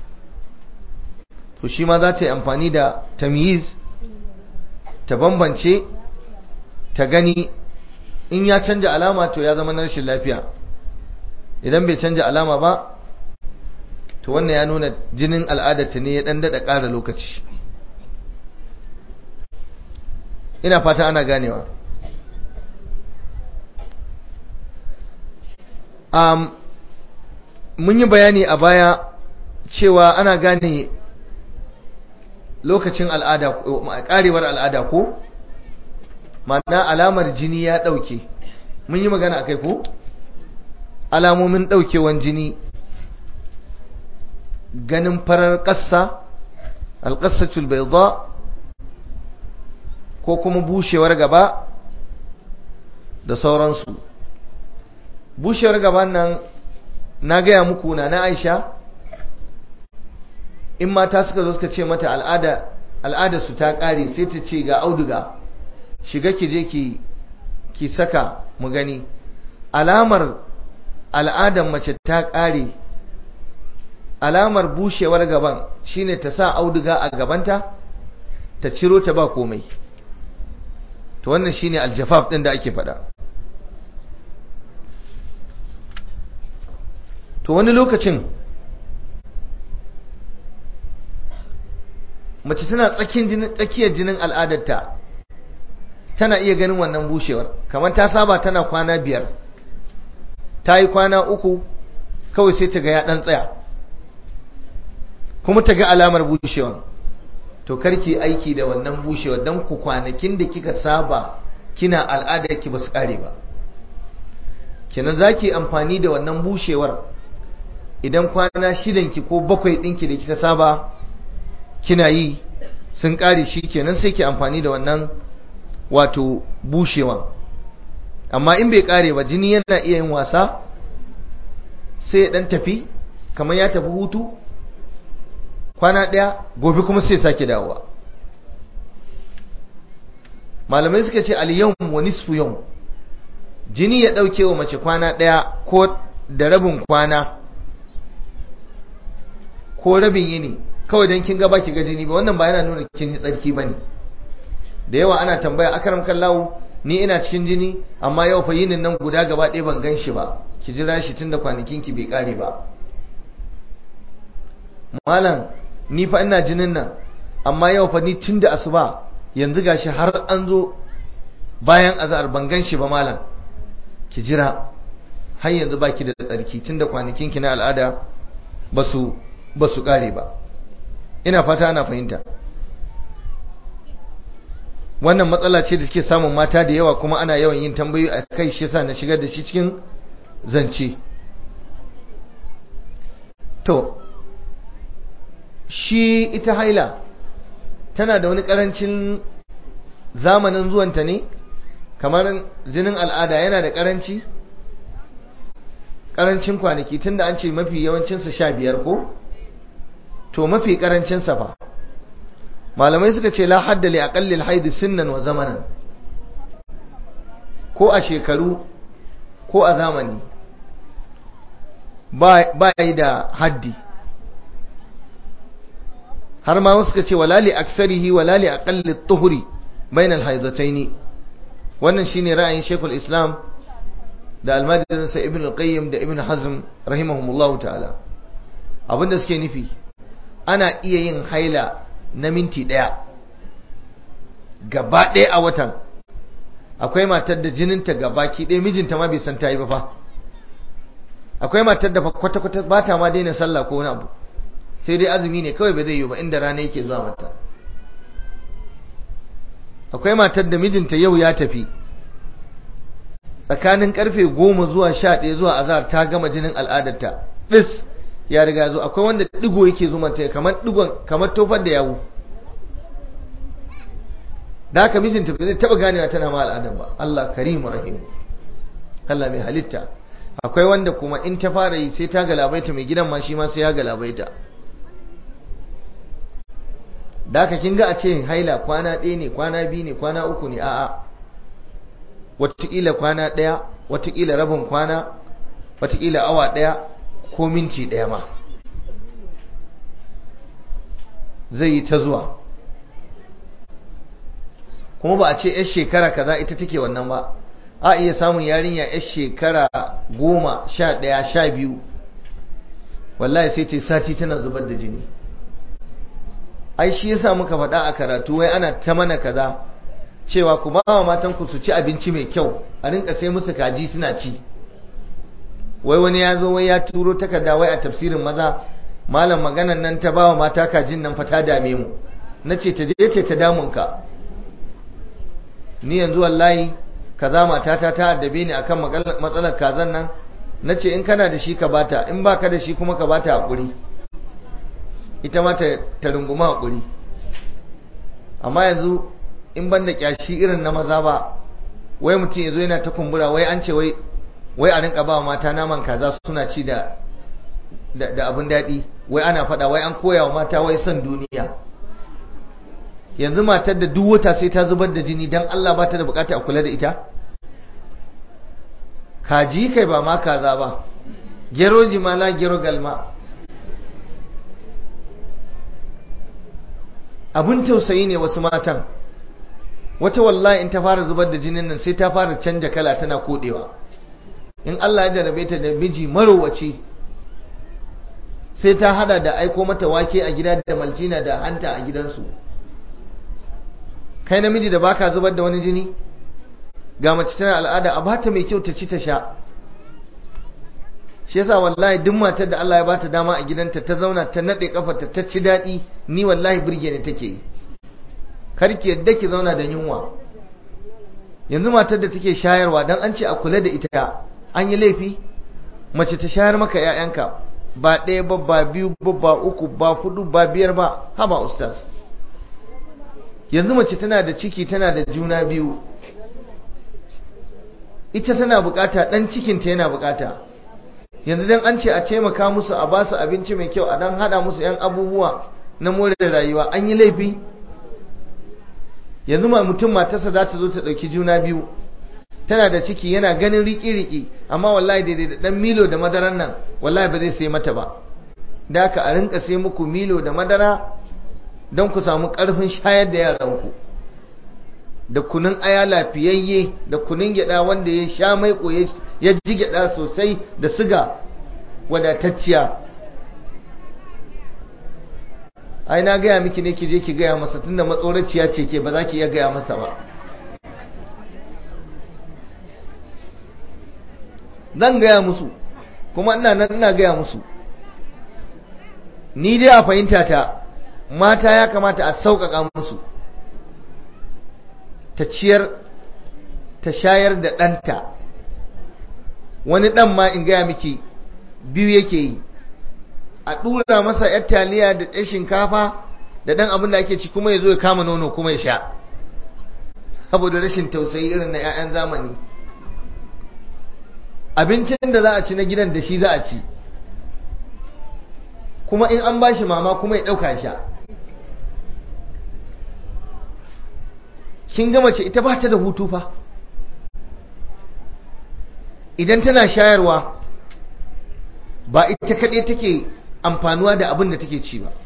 to shi ma za ta yi amfani da tamyiz ta bambance ta gani in ya canja alama to ya zama na rashin lafiya idan bai canja alama ba to wannan ya nuna jinin al'adarta ne ya dan daɗa ƙara lokaci ina fata ana ganewa um, mun yi bayani a baya cewa ana gane lokacin al'ada karewar al'ada ko ma'ana alamar jini ya ɗauke mun yi magana akai ko alamomin ɗaukewan jini ganin farar ƙasa alƙasatul bai ko kuma bushewar gaba da sauransu bushewar gaban nan na gaya muku na na aisha in mata suka zo suka ce mata al'ada al'ada su ta ƙare sai ta ce ga auduga shiga ki je ki ki saka mu gani alamar al'adar mace ta ƙare alamar bushewar gaban shine ta sa auduga a gabanta ta ciro ta ba komai to wannan shine aljafaf din da ake faɗa to wani lokacin mace tana tsakiyar jinin al'adarta tana iya ganin wannan bushewar kamar ta saba tana kwana biyar ta yi kwana uku kawai sai ta ga ya ɗan tsaya kuma ta ga alamar bushewar to karki aiki da wannan bushewar don ku kwanakin da kika saba kina al'adar ki ba su ƙare ba kenan za ki amfani da wannan bushewar idan kwana shidanki ko bakwai ɗinki da kika saba kina yi sun ƙare shi kenan sai ki amfani da wannan wato bushewa amma in bai ƙare ba jini yana iya yin wasa sai ya ɗan tafi kamar ya tafi hutu kwana ɗaya gobe kuma sai sake dawowa malamai suka ce al-yawm wa nisfu yawm jini ya ɗauke wa mace kwana ɗaya ko da rabin kwana ko rabin yini kawai don kin gaba ki ga jini ba wannan ba yana nuna kin yi tsarki ba ne da yawa ana tambaya akaram kallahu ni ina cikin jini amma yau fa yinin nan guda gaba ɗaya ban gan shi ba ki jira shi tun da kwanakin ki bai ƙare ba malam ni fa ina jinin nan amma yau fa ni tun da asuba yanzu gashi har an zo bayan azhar ban gan shi ba malam ki jira har yanzu baki da tsarki tunda kwanakin ki na al'ada basu basu kare ba ina fata ana fahimta wannan matsala ce da suke samun mata da yawa kuma ana yawan yin tambayoyi a kai shi yasa na shigar da shi cikin zance to shi ita haila tana da wani karancin zamanin zuwanta ne kamar jinin al'ada yana da karanci karancin kwanaki tunda an ce mafi yawancinsa sha biyar ko to mafi karancinsa fa malamai suka ce la hadda li aqallil haid sinnan wa zamanan ko a shekaru ko a zamani ba yi da haddi har ma suka ce wala li aksarihi wala li aqalli tuhuri bainal haidataini wannan shine ra'ayin Sheikhul Islam da almadirinsa Ibn al-Qayyim da Ibn Hazm rahimahumullah ta'ala abinda suke nufi ana iya yin haila na minti daya gaba ɗaya a watan akwai matar da jininta gabaki ɗaya mijinta ma bai san ta yi ba fa akwai matar da kwata-kwata ba ta ma daina sallah ko wani abu sai dai azumi ne kawai ba zai yi ba inda rana yake zuwa mata akwai matar da mijinta yau ya tafi tsakanin karfe goma zuwa sha ɗaya zuwa azar ta gama jinin al'adarta ɗis ya riga zo akwai wanda ɗigo yake zo mata kamar ɗigon kamar tofar da yawu da haka mijinta ba zai taɓa ganewa tana ma al'adar ba Allah karimu rahim Allah mai halitta akwai wanda kuma in ta fara yi sai ta galabaita mai gidan ma shi ma sai ya galabaita da haka kin ga a ce haila kwana ɗaya ne kwana biyu ne kwana uku ne a'a wataƙila kwana ɗaya wataƙila rabin kwana wataƙila awa ɗaya ko minti ɗaya ma zai yi ta zuwa kuma ba a ce 'yar shekara kaza ita take wannan ba a iya samun yarinya 'yar shekara goma sha ɗaya sha biyu wallahi sai ta sati tana zubar da jini ai shi yasa muka faɗa a karatu wai ana ta mana kaza cewa ku ba wa matan ku su ci abinci mai kyau a rinka sai musu kaji suna ci wai wani ya zo wai ya turo takarda wai a tafsirin maza malam maganan nan ta ba wa mata kajin nan fa ta dame mu na ce ta je ce ta damun ka ni yanzu wallahi kaza matata ta addabe ni akan matsalar kazan nan na ce in kana da shi ka bata in baka da shi kuma ka bata hakuri ita ma ta runguma hakuri amma yanzu in ban da kyashi irin na maza ba wai mutum ya zo yana ta kumbura wai an ce wai wai a rinka ba mata naman kaza suna ci da da abin daɗi wai ana faɗa wai an koya wa mata wai son duniya yanzu matar da duk wata sai ta zubar da jini don Allah ba ta da bukata a kula da ita kaji kai ba ma kaza ba gero jimala gero galma abun tausayi ne wasu matan wata wallahi in ta fara zubar da jinin nan sai ta fara canja kala tana kodewa in Allah ya jarabe ta da miji marowaci sai ta hada da aiko mata wake a gida da maltina da hanta a gidansu kai namiji da baka zubar da wani jini ga mace tana al'ada a bata mai kyau ta ci ta sha shi yasa wallahi duk matar da Allah ya bata dama a gidanta ta zauna ta nade kafarta ta ci daɗi ni wallahi burge ne take yi karki yadda ki zauna da yunwa yanzu matar da take shayarwa dan an ce a kula da ita an yi laifi mace ta shayar maka 'ya'yanka ba ɗaya ba ba biyu ba ba uku ba hudu ba biyar ba haba ustaz yanzu mace tana da ciki tana da juna biyu ita tana bukata dan cikinta yana bukata yanzu dan an ce a taimaka musu a ba su abinci mai kyau a dan hada musu yan abubuwa na more rayuwa an yi laifi yanzu ma mutum matarsa za ta zo ta dauki juna biyu tana da ciki yana ganin riki-riki amma wallahi daidai da dan milo da madaran nan wallahi ba zai sai mata ba da haka a rinka sai muku milo da madara don ku samu karfin shayar da yaranku da kunun aya lafiyayye da kunun gyada wanda ya sha maiko ya ji gyada sosai da siga wadatacciya ai na gaya miki ne ki je ki gaya masa tunda matsoraciya ce ke ba za ki iya gaya masa ba zan gaya musu kuma ina nan ina gaya musu ni dai a fahimta ta mata ya kamata a sauƙaƙa musu ta ciyar ta shayar da ɗanta wani ɗan ma in gaya miki biyu yake yi a ɗura masa ‘yar taliya da ɗan shinkafa da ɗan abin da ake ci kuma ya zo ya kama nono kuma ya sha saboda rashin tausayi irin na ‘ya'yan zamani abincin da za a ci na gidan da shi za a ci kuma in an bashi mama kuma ya ɗauka sha kin gama ce ita ba ta da hutu fa idan tana shayarwa ba ita kaɗai take amfanuwa da abin da take ci ba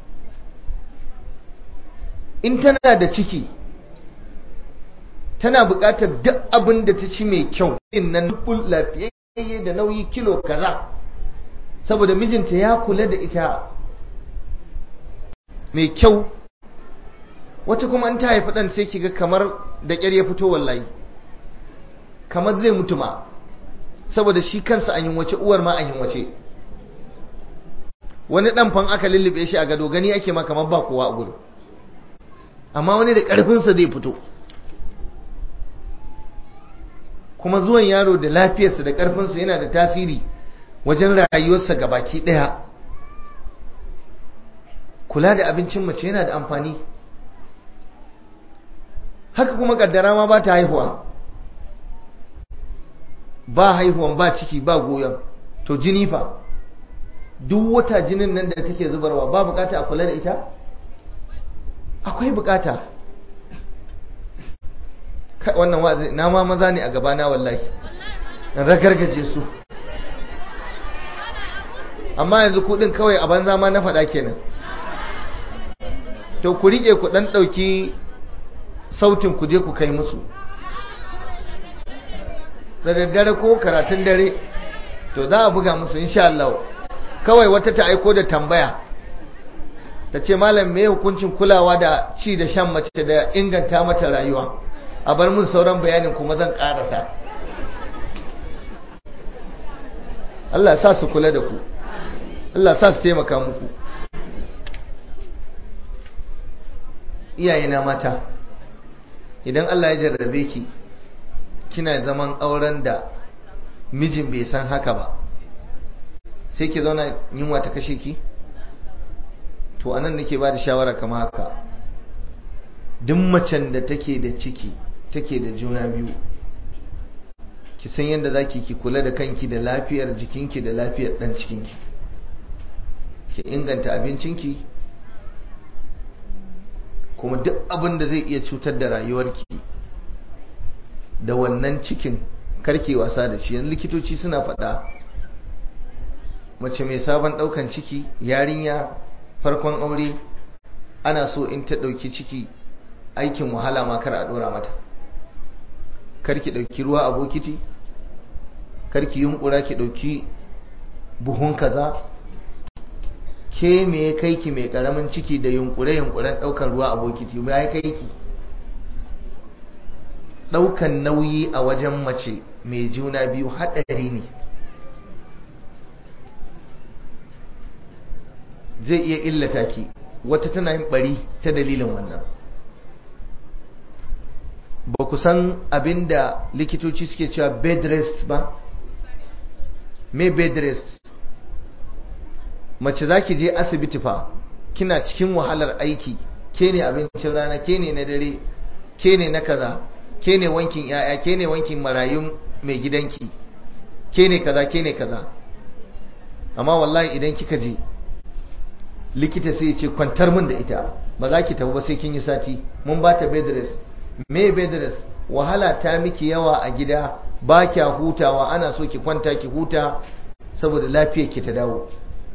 in tana da ciki tana buƙatar duk abin da ta ci mai kyau in nan dubul lafiyayye da nauyi kilo kaza saboda mijinta ya kula da ita mai kyau wata kuma an ta haifi ɗan sai kiga kamar da ƙyar ya fito wallahi kamar zai mutu ma saboda shi kansa an wace uwar ma an wace wani ɗan fan aka lullube shi a gado gani ake ma kamar ba kowa a gudu amma wani da ƙarfinsa zai fito kuma zuwan yaro da lafiyarsa da ƙarfinsa yana da tasiri wajen rayuwarsa gabaki ɗaya kula da abincin mace yana da amfani haka kuma kaddara ma ba ta haihuwa ba haihuwan ba ciki ba goyon to jini fa duk wata jinin nan da take zubarwa ba bukata a kula da ita akwai bukata wannan wazi na ma maza ne a gabana wallahi ragargaje su amma yanzu kudin kawai a banza ma na faɗa kenan to ku rike ku dan ɗauki sautin ku je ku kai musu da daddare ko karatun dare to za a buga musu insha Allah kawai wata ta aiko da tambaya ta ce malam me hukuncin kulawa da ci da shan mace da inganta mata rayuwa a bar mun sauran bayanin kuma zan karasa Allah sa su kula da ku Allah sa su taimaka muku iyayena mata idan Allah ya jarrabe ki kina zaman auren da mijin bai san haka ba sai ki zauna yunwa ta kashe ki to anan nake ba da shawara kama haka duk macen da take da ciki take da juna biyu ki san yadda za ki kula da kanki da lafiyar jikinki da lafiyar dan cikinki ki inganta abincinki kuma duk abin da zai iya cutar da rayuwarki da wannan cikin karke wasa da shi yanzu likitoci suna faɗa mace mai sabon ɗaukan ciki yarinya farkon aure ana so in ta ɗauki ciki aikin wahala ma kar a ɗora mata karki ɗauki ruwa a bokiti karki yunkura ki ɗauki buhun kaza ke me ya kai ki mai karamin ciki da yunkure yunkuren daukar ruwa a bokiti me ya kai ki daukan nauyi a wajen mace mai juna biyu hadari ne zai iya illata ki wata tana yin bari ta dalilin wannan ba ku san abinda likitoci suke cewa bed rest ba me bed rest mace za ki je asibiti fa kina cikin wahalar aiki ke ne abincin rana ke ne na dare ke ne na kaza ke ne wankin yaya ke ne wankin marayun mai gidanki ke ne kaza ke ne kaza amma wallahi idan kika je likita sai ce kwantar min da ita ba za ki tafi ba sai kin yi sati mun ba ta bed rest me bed rest wahala ta miki yawa a gida ba kya hutawa ana so ki kwanta ki huta saboda lafiyar ki ta dawo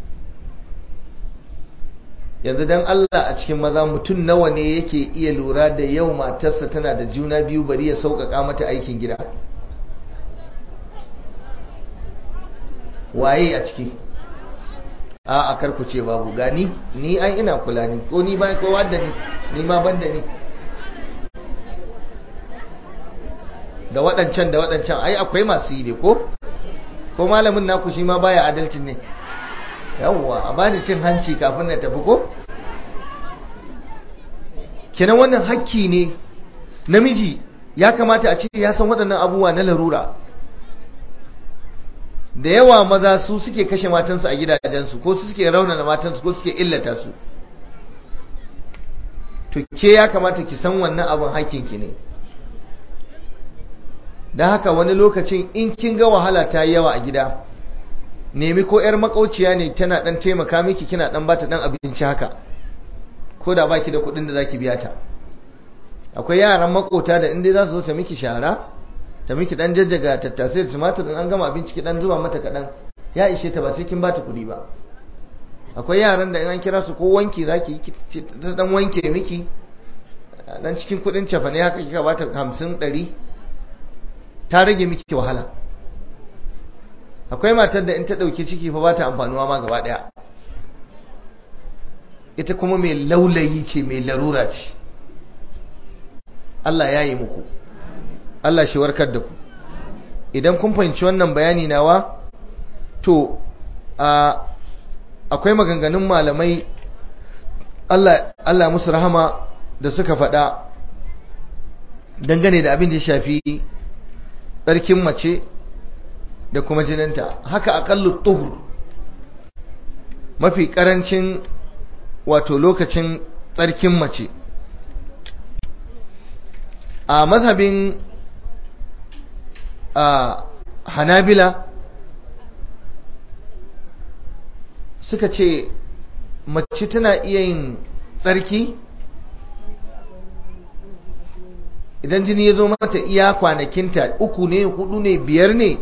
yanzu dan Allah a cikin maza mutum nawa ne yake iya lura da yau matarsa tana da juna biyu bari ya sauƙaƙa mata aikin gida waye a ciki a a karku ce babu gani ni ai ina kula ni ko ni ba kowa da ni ni ma ban da ni da waɗancan da waɗancan ai akwai masu yi ne ko ko malamin naku shi ma baya adalcin ne yawwa a bani cin hanci kafin na tafi ko kenan wannan hakki ne namiji ya kamata a ce ya san waɗannan abubuwa na larura da yawa maza su suke kashe matansu a gidajensu ko su suke raunana matansu ko suke illata su to ke ya kamata ki san wannan abin hakkinki ne da haka wani lokacin in kin ga wahala ta yi yawa a gida nemi ko 'yar makauciya ne tana dan taimaka miki kina dan bata dan abinci haka ko da baki da kuɗin da zaki biya ta akwai yaran makota da inda za su zo ta miki shara ta miki dan jajjaga tattasai da tumatir in an gama abinci ki dan zuba mata kaɗan ya ishe ta ba sai kin bata kuɗi ba akwai yaran da in an kira su ko wanki zaki ta dan wanke miki dan cikin kuɗin cefane haka kika bata hamsin ɗari ta rage miki wahala akwai matar da in ta ɗauki ciki fa ba ta amfanuwa ma gaba ɗaya ita kuma mai laulayi ce mai larura ce Allah ya yi muku Allah shi warkar da ku idan kun fahimci wannan bayani nawa to akwai maganganun malamai Allah, Allah musu rahama da suka faɗa dangane da abin da ya shafi tsarkin mace da kuma jininta haka aƙallu tuhur mafi ƙarancin wato lokacin tsarkin mace a mazhabin a hanabila suka ce mace tana iya yin tsarki idan jini ya zo mata iya kwanakinta uku ne hudu ne biyar ne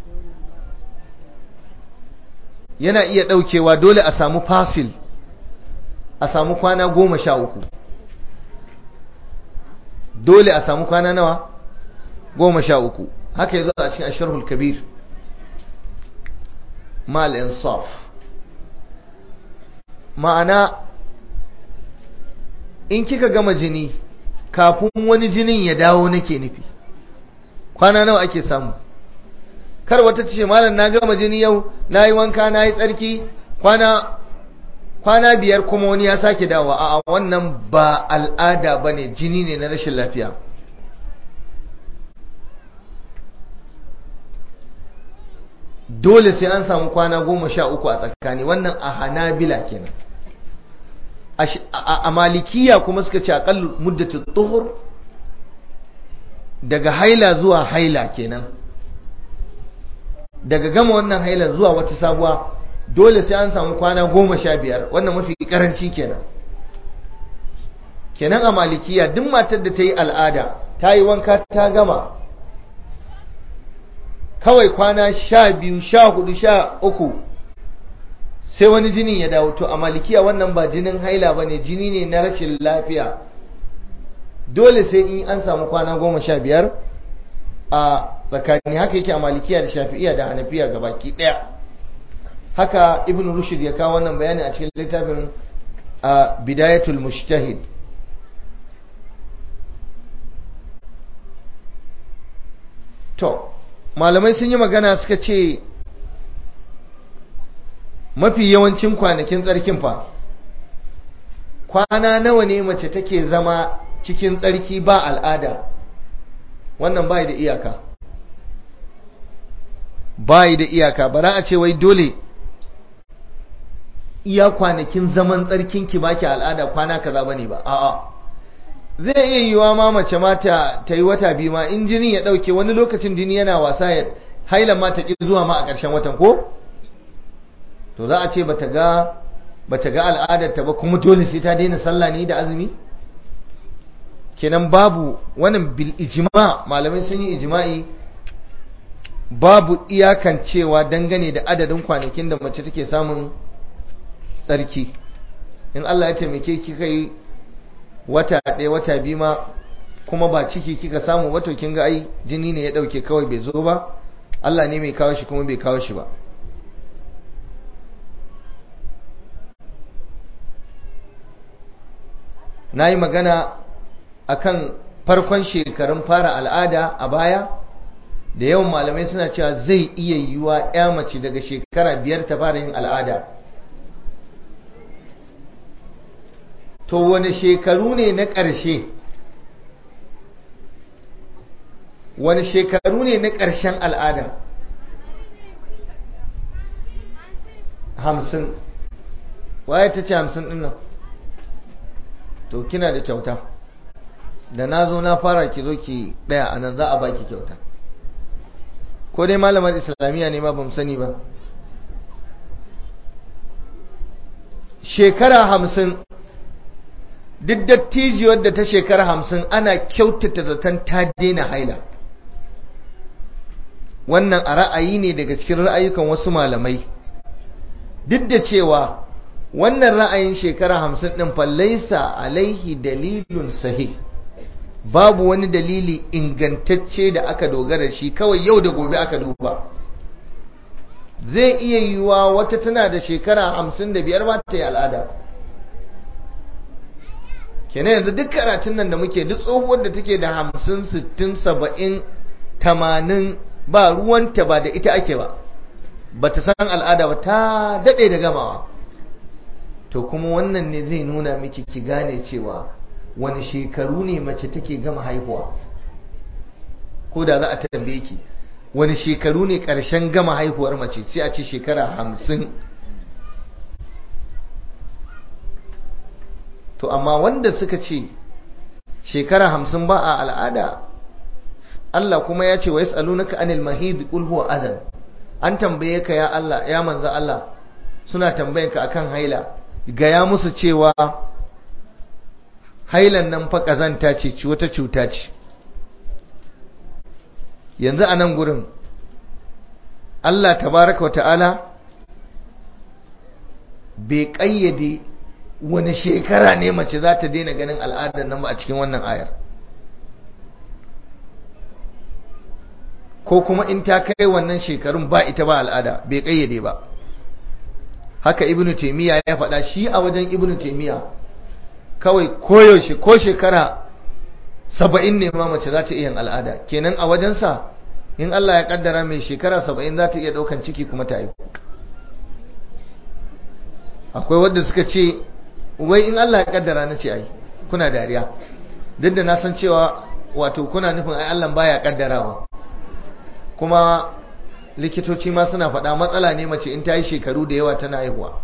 yana iya daukewa dole a samu fasil a samu kwana goma sha uku dole a samu kwana nawa goma sha uku haka ya zo a cikin asharhul kabir mal insaf ma'ana in kika gama jini kafin wani jinin ya dawo nake nufi kwana nawa ake samu kar wata ce malam na gama jini yau na yi wanka na yi tsarki kwana kwana biyar kuma wani ya sake dawa a wannan ba al'ada ba ne jini ne na rashin lafiya dole sai an samu kwana goma sha uku a tsakani wannan a hanabila kenan a malikiya kuma suka ce aƙalla muddatin tuhur daga haila zuwa haila kenan daga gama wannan hailar zuwa wata sabuwa dole sai an samu kwana goma sha biyar wannan mafi karanci kenan kenan a malikiya duk matar da ta yi al'ada ta yi wanka ta gama kawai kwana sha biyu sha hudu sha uku sai wani jinin ya dawo to a malikiya wannan ba jinin haila ba ne jini ne na rashin lafiya dole sai in an samu kwana goma sha biyar a tsakani haka yake a malikiya da shafi'iya da hanafiya ga baki ɗaya haka ibn rushd ya kawo wannan bayani a cikin littafin bidayatul mujtahid to malamai sun yi magana suka ce mafi yawancin kwanakin tsarkin fa kwana nawa ne mace take zama cikin tsarki ba al'ada wannan bai da iyaka bai da iyaka bara a ce wai dole iya kwanakin zaman tsarkin ki baki al'ada kwana kaza bane ba a'a zai iya yiwa ma mace mata ta yi wata biyu ma in jini ya dauke wani lokacin jini yana wasa ya hailan ma ta ki zuwa ma a ƙarshen watan ko to za a ce bata ga bata ga al'adar ta ba kuma dole sai ta daina sallah ne da azumi kenan babu wannan bil ijma malamai sun yi ijma'i babu iyakan cewa dangane da adadin kwanakin da mace take samun tsarki in Allah ya taimake ki kai wata ɗaya wata biyu ma kuma ba ciki kika samu wato kin ga ai jini ne ya ɗauke kawai bai zo ba Allah ne mai kawo shi kuma bai kawo shi ba na yi magana akan farkon shekarun fara al'ada a baya da yawan malamai suna cewa zai iya yiwuwa ya mace daga shekara biyar ta fara yin al'ada to wani shekaru ne na ƙarshe wani shekaru ne na ƙarshen al'ada hamsin waye ta ce hamsin ɗin nan to kina da kyauta da na zo na fara ki zo ki ɗaya a nan za a baki kyauta ko dai malamar islamiyya ne ma ba sani ba shekara hamsin duk dattijiyar da ta shekara hamsin ana kyautata zaton ta daina haila wannan a ra'ayi ne daga cikin ra'ayukan wasu malamai duk da cewa wannan ra'ayin shekara hamsin ɗin fallaisa alaihi dalilun sahih babu wani dalili ingantacce da aka dogara shi kawai yau da gobe aka duba zai iya yiwuwa wata tana da shekara hamsin da biyar ba ta yi al'ada kenan yanzu duk karatun nan da muke duk tsohuwar da take da hamsin sittin saba'in tamanin ba ruwanta ba da ita ake ba ba ta san al'ada ba ta daɗe da gamawa to kuma wannan ne zai nuna miki ki gane cewa wani shekaru ne mace take gama haihuwa ko da za a tambaye ki wani shekaru ne ƙarshen gama haihuwar mace sai a ce shekara hamsin to amma wanda suka ce shekara hamsin ba a al'ada Allah kuma ya ce wa yas'alunaka anil mahid qul huwa adhan an tambaye ka ya Allah ya manzo Allah suna tambayanka akan haila gaya musu cewa hailan nan fa kazanta ce wata cuta ce yanzu a nan gurin Allah tabaraka wata'ala bai ƙayyade wani shekara ne mace za ta daina ganin al'adar nan ba a cikin wannan ayar ko kuma in ta kai wannan shekarun ba ita ba al'ada bai ƙayyade ba haka ibnu taimiyya ya faɗa shi a wajen ibnu taimiyya kawai koyaushe ko shekara saba'in ne ma mace za ta iya al'ada kenan a wajensa in Allah ya kaddara mai shekara saba'in za ta iya ɗaukan ciki kuma ta haihu akwai wadda suka ce wai in Allah ya kaddara na ce ai kuna dariya duk da na san cewa wato kuna nufin ai Allah baya kaddarawa kuma likitoci ma suna faɗa matsala ne mace in ta yi shekaru da yawa tana haihuwa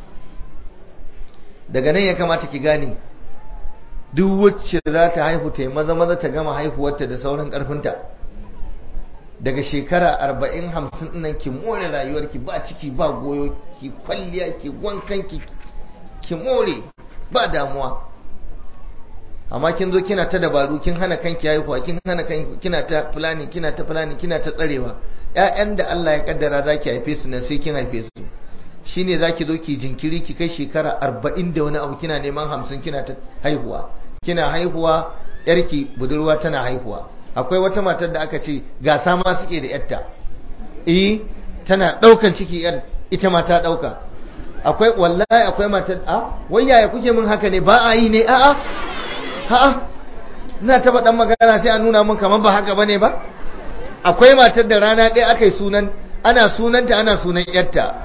daga nan ya kamata ki gane duk wacce za ta haihu ta yi maza maza ta gama haihuwarta da sauran ƙarfinta daga shekara arba'in hamsin nan ki more rayuwarki ba ciki ba goyo ki kwalliya ki wankan ki ki more ba damuwa amma kin zo kina ta dabaru kin hana kanki haihuwa kin hana kanki kina ta fulani kina ta fulani kina ta tsarewa ƴaƴan da Allah ya kaddara zaki haife su nan sai kin haife su shine zaki zo ki jinkiri ki kai shekara arba'in da wani abu kina neman hamsin kina ta haihuwa kina haihuwa yarki budurwa tana haihuwa akwai wata matar da aka ce gasa ma suke da yarta eh tana daukan ciki yar ita ma ta ɗauka akwai wallahi akwai matar a wai yaya kuke min haka ne ba a yi ne a'a a'a ina taba dan magana sai a nuna min kamar ba haka bane ba akwai matar da rana ɗaya aka yi sunan ana sunanta ana sunan yarta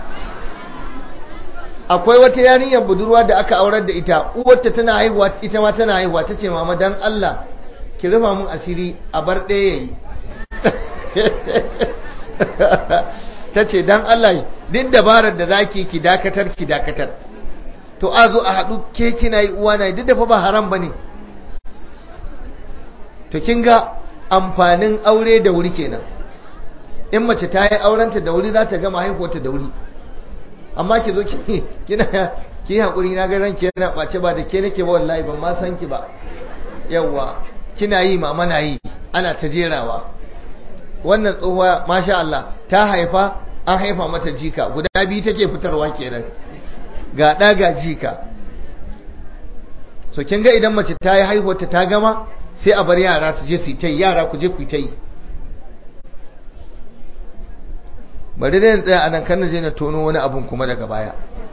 akwai wata yarinyar budurwa da aka aurar da ita uwarta tana haihuwa ita ma tana haihuwa ta ce mama dan Allah ki rufa mun asiri a bar ɗaya yayi ta ce dan Allah duk dabarar da zaki ki dakatar ki dakatar to a zo a haɗu ke kina yi uwa na duk da fa ba haram bane to kin ga amfanin aure da wuri kenan in mace ta yi aurenta da wuri za ta gama haihuwarta da wuri amma ki zo kina ki hakuri na ga ranki yana ɓace ba da ke nake ba wallahi ban ma san ki ba yawa kina yi mama na yi ana ta jerawa wannan tsohuwa masha Allah ta haifa an haifa mata jika guda biyu take fitarwa kenan ga ɗa ga jika so kin ga idan mace ta yi haihuwarta ta gama sai a bar yara su je su yi ta yi yara ku je ku yi ta yi bari dai tsaya a nan kan je na tono wani abun kuma daga baya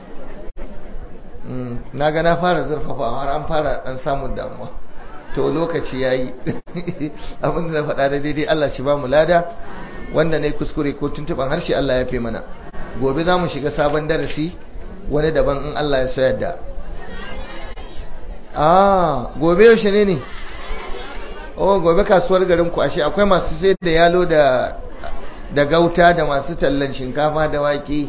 na ga na fara zurfafa har an fara dan samun damuwa to lokaci yayi abin da na faɗa da daidai Allah shi ba mu lada wanda ne kuskure ko tuntuban harshe Allah ya fi mana gobe za mu shiga sabon darasi wani daban in Allah ya so yadda ah gobe yaushe ne ne oh gobe kasuwar garin ku ashe akwai masu sayar da yalo da da gauta da masu tallan shinkafa da wake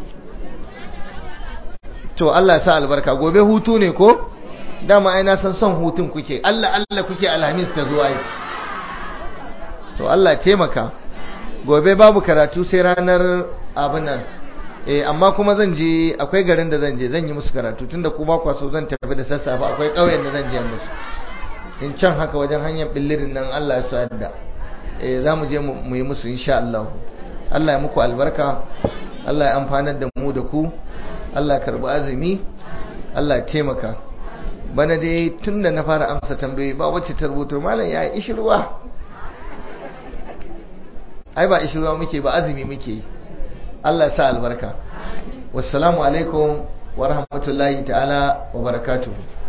to Allah sa albarka gobe hutu ne ko dama ai na san son hutun kuke Allah Allah kuke alhamis ta zuwa yi to Allah taimaka gobe babu karatu sai ranar abin nan eh amma kuma zan je akwai garin da zan je zan yi musu karatu tunda ku ba kwa so zan tafi da sassafe akwai ƙauyen da zan je musu in can haka wajen hanyar billirin nan Allah ya so yadda eh za mu je mu yi musu insha Allah Allah ya muku albarka Allah ya amfanar da mu da ku Allah ya karbi azumi Allah ya taimaka bana dai tun da na fara amsa tambayoyi ba wacce ta rubuto malam ya yi ishirwa ai ba ishirwa muke ba azumi muke Allah ya sa albarka wassalamu alaikum wa rahmatullahi ta'ala wa barakatuhu